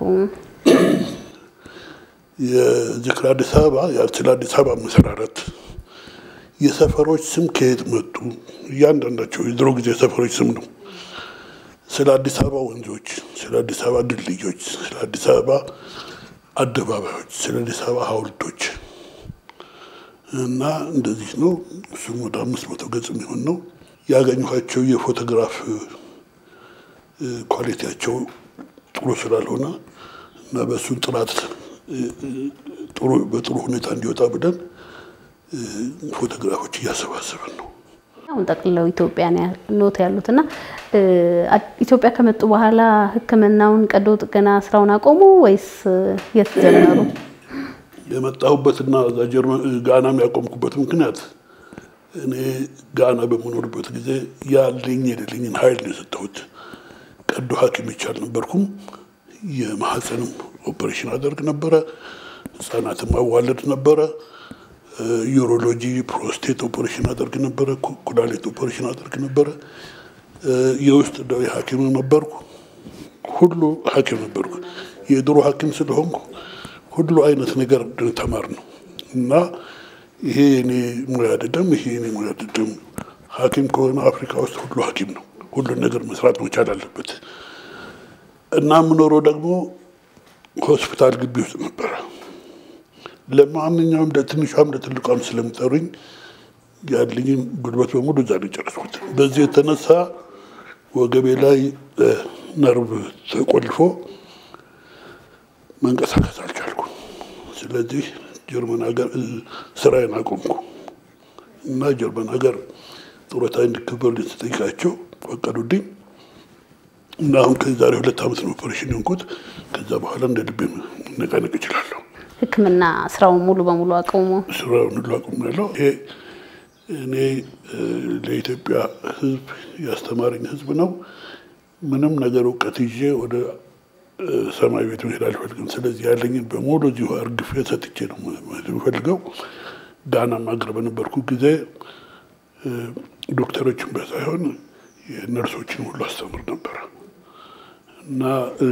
የዝክር አዲስ አበባ ስለ አዲስ አበባ መሰራረት፣ የሰፈሮች ስም ከየት መጡ፣ እያንዳንዳቸው የድሮ ጊዜ ሰፈሮች ስም ነው። ስለ አዲስ አበባ ወንዞች፣ ስለ አዲስ አበባ ድልድዮች፣ ስለ አዲስ አበባ አደባባዮች፣ ስለ አዲስ አበባ ሐውልቶች እና እንደዚህ ነው። እሱም ወደ አምስት መቶ ገጽ የሚሆን ነው። ያገኘኋቸው የፎቶግራፍ ኳሊቲያቸው ጥሩ ስላልሆነ እና በእሱን ጥራት በጥሩ ሁኔታ እንዲወጣ ብለን ፎቶግራፎች እያሰባሰብን ነው። አሁን ጠቅልለው ኢትዮጵያ ኖት ያሉት እና ኢትዮጵያ ከመጡ በኋላ ሕክምናውን ቀዶ ጥገና ስራውን አቆሙ ወይስ የት ጀመሩ? የመጣሁበትና እዛ ጀርመን ጋናም ያቆምኩበት ምክንያት እኔ ጋና በምኖርበት ጊዜ ያለኝ የሌለኝን ኃይል ነው የሰጠሁት። ቀዶ ሐኪም ብቻ አልነበርኩም። የማህፀንም ኦፕሬሽን አደርግ ነበረ። ህጻናትም አዋለድ ነበረ። ዩሮሎጂ፣ ፕሮስቴት ኦፕሬሽን አደርግ ነበረ። ኩላሊት ኦፕሬሽን አደርግ ነበረ። የውስጥ ደዌ ሐኪም ነበርኩ። ሁሉ ሐኪም ነበርኩ። የድሮ ሐኪም ስለሆንኩ ሁሉ አይነት ነገር ተማር ነው እና ይሄ የኔ ሙያ አይደለም፣ ይሄ የኔ ሙያ አይደለም። ሐኪም ከሆነ አፍሪካ ውስጥ ሁሉ ሐኪም ነው። ሁሉን ነገር መስራት መቻል አለበት እና የምኖረው ደግሞ ሆስፒታል ግቢ ውስጥ ነበረ። ለማንኛውም ለትንሿም ለትልቋም ስለሚጠሩኝ ያለኝን ጉልበት በሙሉ እዛ ነው የጨረስኩት። በዚህ የተነሳ ወገቤ ላይ ነርቭ ተቆልፎ መንቀሳቀስ አልቻልኩ። ስለዚህ ጀርመን ሀገር ስራዬን አቆምኩ እና ጀርመን ሀገር ጡረታ እንዲከበር ስጠይቃቸው ፈቀዱልኝ እና አሁን ከዛሬ ሁለት ዓመት ነው ኦፐሬሽን የሆንኩት። ከዛ በኋላ እንደ ልቤ መነቃነቅ እችላለሁ። ሕክምና ስራውን ሙሉ በሙሉ አቆሙ። ስራውን ሁሉ አቁሜያለሁ። ይሄ እኔ ለኢትዮጵያ ሕዝብ ያስተማረኝ ሕዝብ ነው። ምንም ነገር እውቀት ይዤ ወደ ሰማይ ቤት መሄድ አልፈልግም። ስለዚህ ያለኝን በሙሉ እዚሁ አርግፌ ሰጥቼ ነው የምፈልገው ጋና ማገር በነበርኩ ጊዜ ዶክተሮችን ሳይሆን ነርሶችን ሁሉ አስተምር ነበረ እና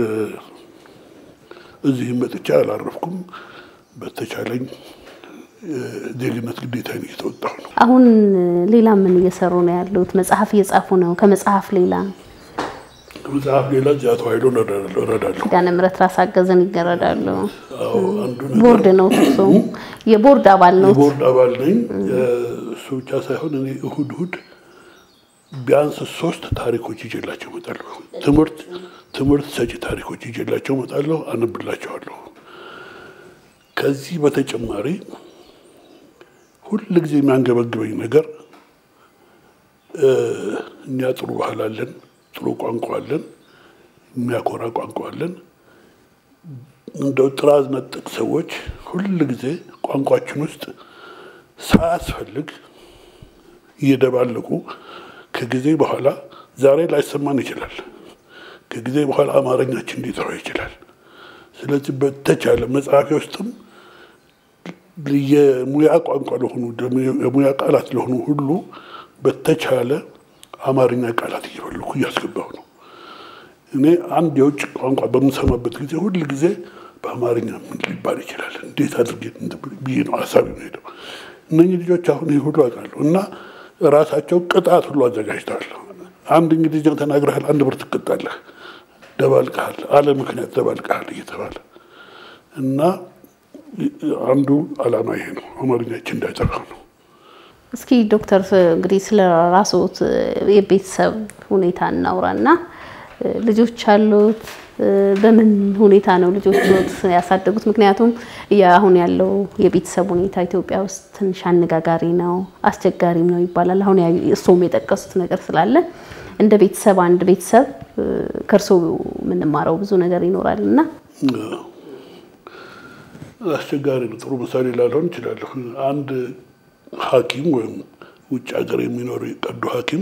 እዚህም መጥቻ አላረፍኩም። በተቻለኝ ዜግነት ግዴታዬን እየተወጣሁ ነው። አሁን ሌላ ምን እየሰሩ ነው ያሉት? መጽሐፍ እየጻፉ ነው። ከመጽሐፍ ሌላ ከመጽሐፍ ሌላ እዚያ ተዋሕዶ እረዳለሁ። ኪዳነ ምሕረት ራስ አገዝን ይገረዳሉ። አዎ፣ አንዱ ነገር ቦርድ ነው እሱ የቦርድ አባል ነው። የቦርድ አባል ነኝ። እሱ ብቻ ሳይሆን እኔ እሁድ እሁድ ቢያንስ ሶስት ታሪኮች ይዤላቸው እመጣለሁ። ትምህርት ትምህርት ሰጪ ታሪኮች ይዤላቸው እመጣለሁ፣ አነብላቸዋለሁ። ከዚህ በተጨማሪ ሁል ጊዜ የሚያንገበግበኝ ነገር እኛ ጥሩ ባህል አለን፣ ጥሩ ቋንቋ አለን፣ የሚያኮራ ቋንቋ አለን። እንደው ጥራዝ ነጠቅ ሰዎች ሁል ጊዜ ቋንቋችን ውስጥ ሳያስፈልግ እየደባለቁ ከጊዜ በኋላ ዛሬ ላይሰማን ይችላል። ከጊዜ በኋላ አማርኛችን ሊጠራ ይችላል። ስለዚህ በተቻለ መጽሐፊ ውስጥም የሙያ ቋንቋ ለሆኑ የሙያ ቃላት ለሆኑ ሁሉ በተቻለ አማርኛ ቃላት እየፈለኩ እያስገባሁ ነው። እኔ አንድ የውጭ ቋንቋ በምሰማበት ጊዜ ሁል ጊዜ በአማርኛ ምን ሊባል ይችላል፣ እንዴት አድርጌ ብዬ ነው ሀሳብ ሄደው። እነኚህ ልጆች አሁን ይህ ሁሉ አውቃለሁ እና ራሳቸው ቅጣት ሁሉ አዘጋጅተዋል። አንድ እንግሊዝኛ ተናግረሃል፣ አንድ ብር ትቀጣለህ፣ ደባልቀሃል፣ አለ ምክንያት ደባልቀሃል እየተባለ እና አንዱ ዓላማ ይሄ ነው፣ አማርኛችን እንዳይጠፋ ነው። እስኪ ዶክተር እንግዲህ ስለ ራስዎት የቤተሰብ ሁኔታ እናውራና ልጆች አሉት? በምን ሁኔታ ነው ልጆች ያሳደጉት? ምክንያቱም አሁን ያለው የቤተሰብ ሁኔታ ኢትዮጵያ ውስጥ ትንሽ አነጋጋሪ ነው፣ አስቸጋሪም ነው ይባላል። አሁን እርስዎም የጠቀሱት ነገር ስላለ እንደ ቤተሰብ አንድ ቤተሰብ ከእርስዎ የምንማረው ብዙ ነገር ይኖራል እና አስቸጋሪ ነው። ጥሩ ምሳሌ ላልሆን እችላለሁ። አንድ ሐኪም ወይም ውጭ ሀገር የሚኖር ቀዶ ሐኪም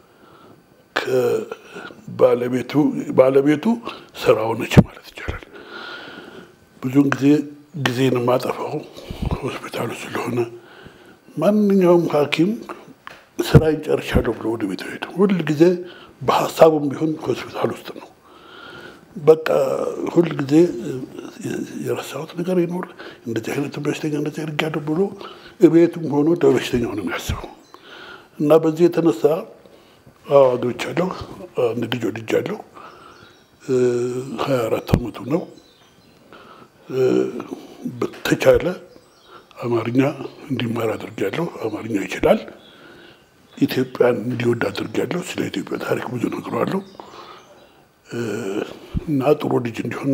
ከባለቤቱ ባለቤቱ ስራው ነች ማለት ይቻላል። ብዙውን ጊዜ ጊዜን የማጠፋው ሆስፒታሉ ስለሆነ ማንኛውም ሐኪም ስራዬን ጨርሻለሁ ብሎ ወደ ቤት ሄደ። ሁል ጊዜ በሀሳቡም ቢሆን ሆስፒታል ውስጥ ነው። በቃ ሁል ጊዜ የረሳሁት ነገር ይኖር እንደዚህ አይነት በሽተኛ እንደዚህ አድርጊያለሁ ብሎ እቤቱም ሆኖ ለበሽተኛው ነው የሚያስበው እና በዚህ የተነሳ አዎ አግብቻለሁ፣ አንድ ልጅ ወልጃለሁ። ሀያ አራት አመቱ ነው። በተቻለ አማርኛ እንዲማር አድርጊያለሁ። አማርኛ ይችላል። ኢትዮጵያን እንዲወድ አድርጊያለሁ። ስለ ኢትዮጵያ ታሪክ ብዙ ነግረዋለሁ እና ጥሩ ልጅ እንዲሆን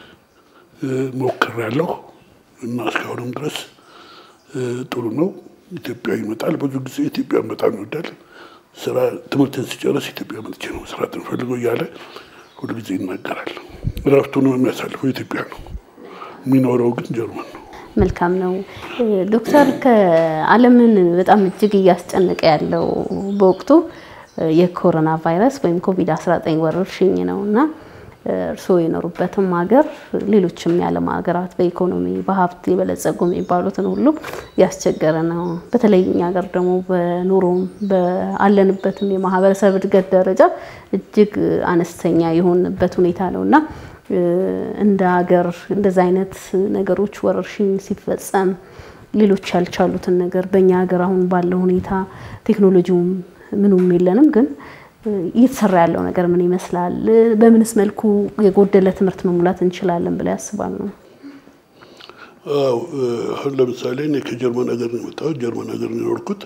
ሞክሬያለሁ እና እስካሁንም ድረስ ጥሩ ነው። ኢትዮጵያ ይመጣል። ብዙ ጊዜ ኢትዮጵያን በጣም ይወዳል። ስራ ትምህርትን ሲጨርስ ኢትዮጵያ መጥቼ ነው መስራት እንፈልገው እያለ ሁሉ ጊዜ ይናገራል። እረፍቱንም የሚያሳልፈው ኢትዮጵያ ነው። የሚኖረው ግን ጀርመን ነው። መልካም ነው ዶክተር። ከዓለምን በጣም እጅግ እያስጨነቀ ያለው በወቅቱ የኮሮና ቫይረስ ወይም ኮቪድ-19 ወረርሽኝ ነው እና እርስዎ የኖሩበትም ሀገር ሌሎችም የዓለም ሀገራት በኢኮኖሚ በሀብት የበለጸጉ የሚባሉትን ሁሉ ያስቸገረ ነው። በተለይ እኛ ሀገር ደግሞ በኑሮም በአለንበትም የማህበረሰብ እድገት ደረጃ እጅግ አነስተኛ የሆንበት ሁኔታ ነው እና እንደ ሀገር እንደዚህ አይነት ነገሮች ወረርሽኝ ሲፈጸም ሌሎች ያልቻሉትን ነገር በእኛ ሀገር አሁን ባለው ሁኔታ ቴክኖሎጂውም ምኑም የለንም ግን እየተሰራ ያለው ነገር ምን ይመስላል? በምንስ መልኩ የጎደለ ትምህርት መሙላት እንችላለን ብለው ያስባሉ? አዎ አሁን ለምሳሌ እኔ ከጀርመን ሀገር ነው የመጣሁት። ጀርመን ሀገር ነው የኖርኩት።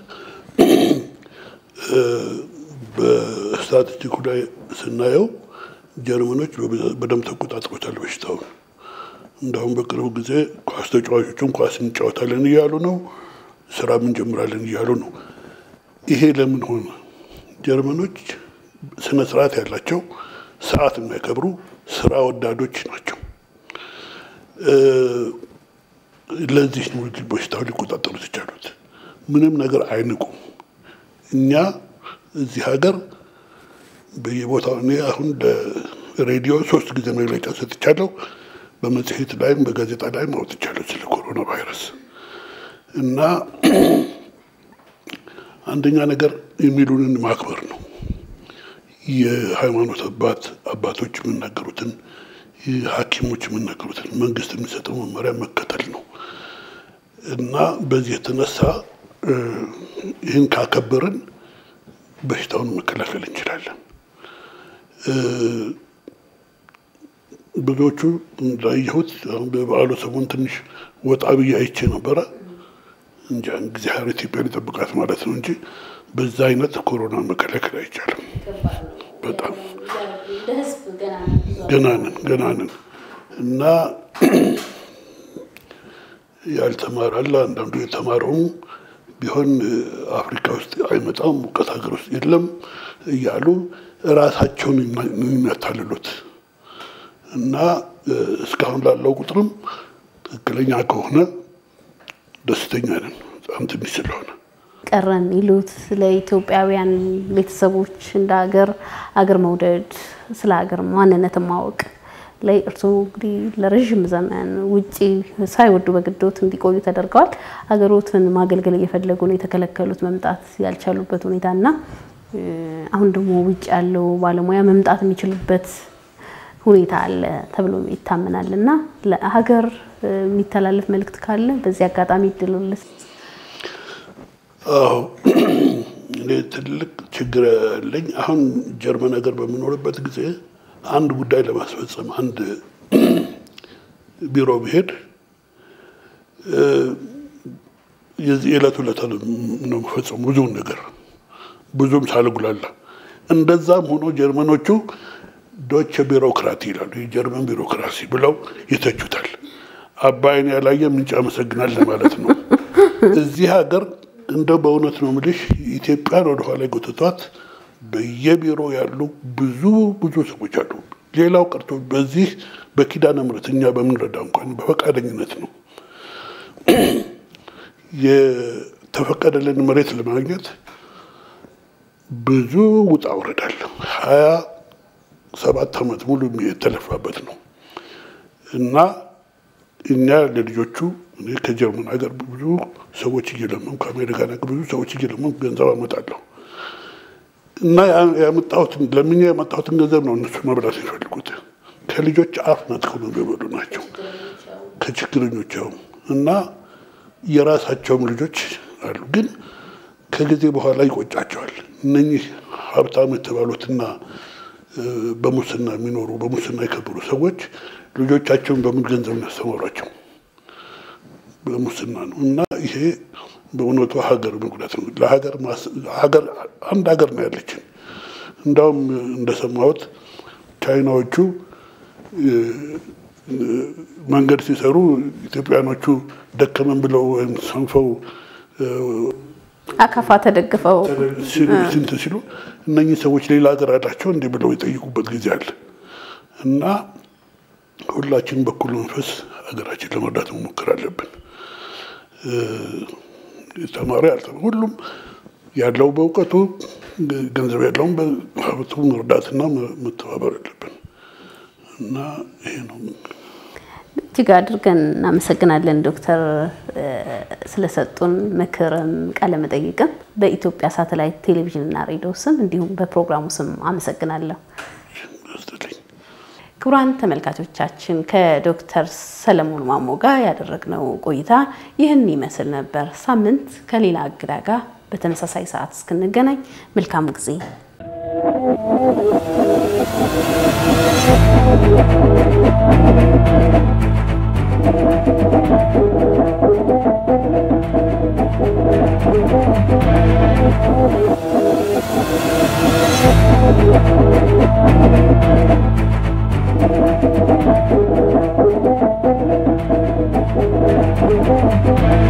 በስታቲስቲኩ ላይ ስናየው ጀርመኖች በደንብ ተቆጣጥሮታል በሽታውን። እንዳሁም በቅርቡ ጊዜ ኳስ ተጫዋቾቹን ኳስ እንጫወታለን እያሉ ነው፣ ስራም እንጀምራለን እያሉ ነው። ይሄ ለምን ሆነ? ጀርመኖች ስነ ስርዓት ያላቸው ሰዓት የሚያከብሩ ስራ ወዳዶች ናቸው። ለዚህ ነው በሽታው ሊቆጣጠሩት የቻሉት። ምንም ነገር አይንቁም። እኛ እዚህ ሀገር በየቦታው እኔ አሁን ለሬዲዮ ሶስት ጊዜ መግለጫ ሰጥቻለሁ። በመጽሔት ላይም በጋዜጣ ላይም አውጥቻለሁ ስለ ኮሮና ቫይረስ እና አንደኛ ነገር የሚሉንን ማክበር ነው። የሃይማኖት አባት አባቶች የሚናገሩትን ሐኪሞች የሚናገሩትን መንግስት የሚሰጠው መመሪያ መከተል ነው እና በዚህ የተነሳ ይህን ካከበርን በሽታውን መከላከል እንችላለን። ብዙዎቹ እንዳየሁት አሁን በበዓሉ ሰሞን ትንሽ ወጣ ብዬ አይቼ ነበረ። እንጃ እግዚአብሔር ኢትዮጵያን ይጠብቃት ማለት ነው እንጂ በዛ አይነት ኮሮና መከላከል አይቻልም። በጣም ገና ነን ገና ነን እና ያልተማረ አለ። አንዳንዱ የተማረውም ቢሆን አፍሪካ ውስጥ አይመጣም፣ ሙቀት ሀገር ውስጥ የለም እያሉ ራሳቸውን የሚያታልሉት እና እስካሁን ላለው ቁጥርም ትክክለኛ ከሆነ ደስተኛ ነን። በጣም ትንሽ ስለሆነ ቀረ የሚሉት ለኢትዮጵያውያን ቤተሰቦች እንደ ሀገር አገር መውደድ ስለ ሀገር ማንነት ማወቅ ላይ እርስዎ እንግዲህ ለረዥም ዘመን ውጪ ሳይወዱ በግዶት እንዲቆዩ ተደርገዋል። ሀገሮትን ማገልገል እየፈለጉ ነው የተከለከሉት መምጣት ያልቻሉበት ሁኔታ እና አሁን ደግሞ ውጭ ያለው ባለሙያ መምጣት የሚችልበት ሁኔታ አለ ተብሎ ይታመናል እና ለሀገር የሚተላለፍ መልእክት ካለ በዚህ አጋጣሚ ይድሉልስ። አዎ እኔ ትልቅ ችግር ያለኝ አሁን ጀርመን ሀገር በምኖርበት ጊዜ አንድ ጉዳይ ለማስፈጸም አንድ ቢሮ ብሄድ የዚህ የዕለት ዕለት ነው የምፈጸሙ ብዙውን ነገር ብዙም ሳልጉላላ። እንደዛም ሆኖ ጀርመኖቹ ዶች ቢሮክራቲ ይላሉ። የጀርመን ቢሮክራሲ ብለው ይተቹታል። አባይን ያላየ ምንጭ ያመሰግናል ለማለት ነው። እዚህ ሀገር እንደው በእውነት ነው የምልሽ ኢትዮጵያን ወደኋላ ጎትቷት በየቢሮ ያሉ ብዙ ብዙ ሰዎች አሉ። ሌላው ቀርቶ በዚህ በኪዳነ ምሕረት እኛ በምንረዳ እንኳን በፈቃደኝነት ነው የተፈቀደልን መሬት ለማግኘት ብዙ ውጣ ውረዳል። ሀያ ሰባት ዓመት ሙሉ የተለፋበት ነው እና እኛ ለልጆቹ እኔ ከጀርመን ሀገር ብዙ ሰዎች እየለመንኩ ከአሜሪካን ሀገር ብዙ ሰዎች እየለመንኩ ገንዘብ አመጣለሁ እና ያመጣሁትን ለምኛ ያመጣሁትን ገንዘብ ነው እነሱ መብላት የሚፈልጉት። ከልጆች አፍ ነጥቀው ነው የሚበሉ ናቸው ከችግረኞች እና የራሳቸውም ልጆች አሉ። ግን ከጊዜ በኋላ ይቆጫቸዋል። እነኚህ ሀብታም የተባሉትና በሙስና የሚኖሩ በሙስና የከበሩ ሰዎች ልጆቻቸውን በምን ገንዘብ ያስተማሯቸው? በሙስና ነው እና ይሄ በእውነቱ ሀገር መጉዳት ነው። ለሀገር ሀገር አንድ ሀገር ነው ያለችን። እንዳውም እንደሰማሁት ቻይናዎቹ መንገድ ሲሰሩ ኢትዮጵያኖቹ ደከመን ብለው ወይም ሰንፈው አካፋ ተደግፈው ስንት ሲሉ እነኚህ ሰዎች ሌላ ሀገር አላቸው እንዲህ ብለው የጠይቁበት ጊዜ አለ እና ሁላችን በኩል መንፈስ ሀገራችን ለመርዳት መሞከር አለብን። ተማሪ አልተማሪ ሁሉም ያለው በእውቀቱ ገንዘብ ያለውን በሀብቱ መርዳትና መተባበር አለብን እና ይሄ ነው። እጅግ አድርገን እናመሰግናለን ዶክተር ስለሰጡን ምክርም ቃለ መጠይቅም በኢትዮጵያ ሳተላይት ቴሌቪዥንና ሬዲዮ ስም እንዲሁም በፕሮግራሙ ስም አመሰግናለሁ። ክቡራን ተመልካቾቻችን ከዶክተር ሰለሞን ማሞ ጋር ያደረግነው ቆይታ ይህን ይመስል ነበር። ሳምንት ከሌላ እንግዳ ጋር በተመሳሳይ ሰዓት እስክንገናኝ መልካም ጊዜ Thank you.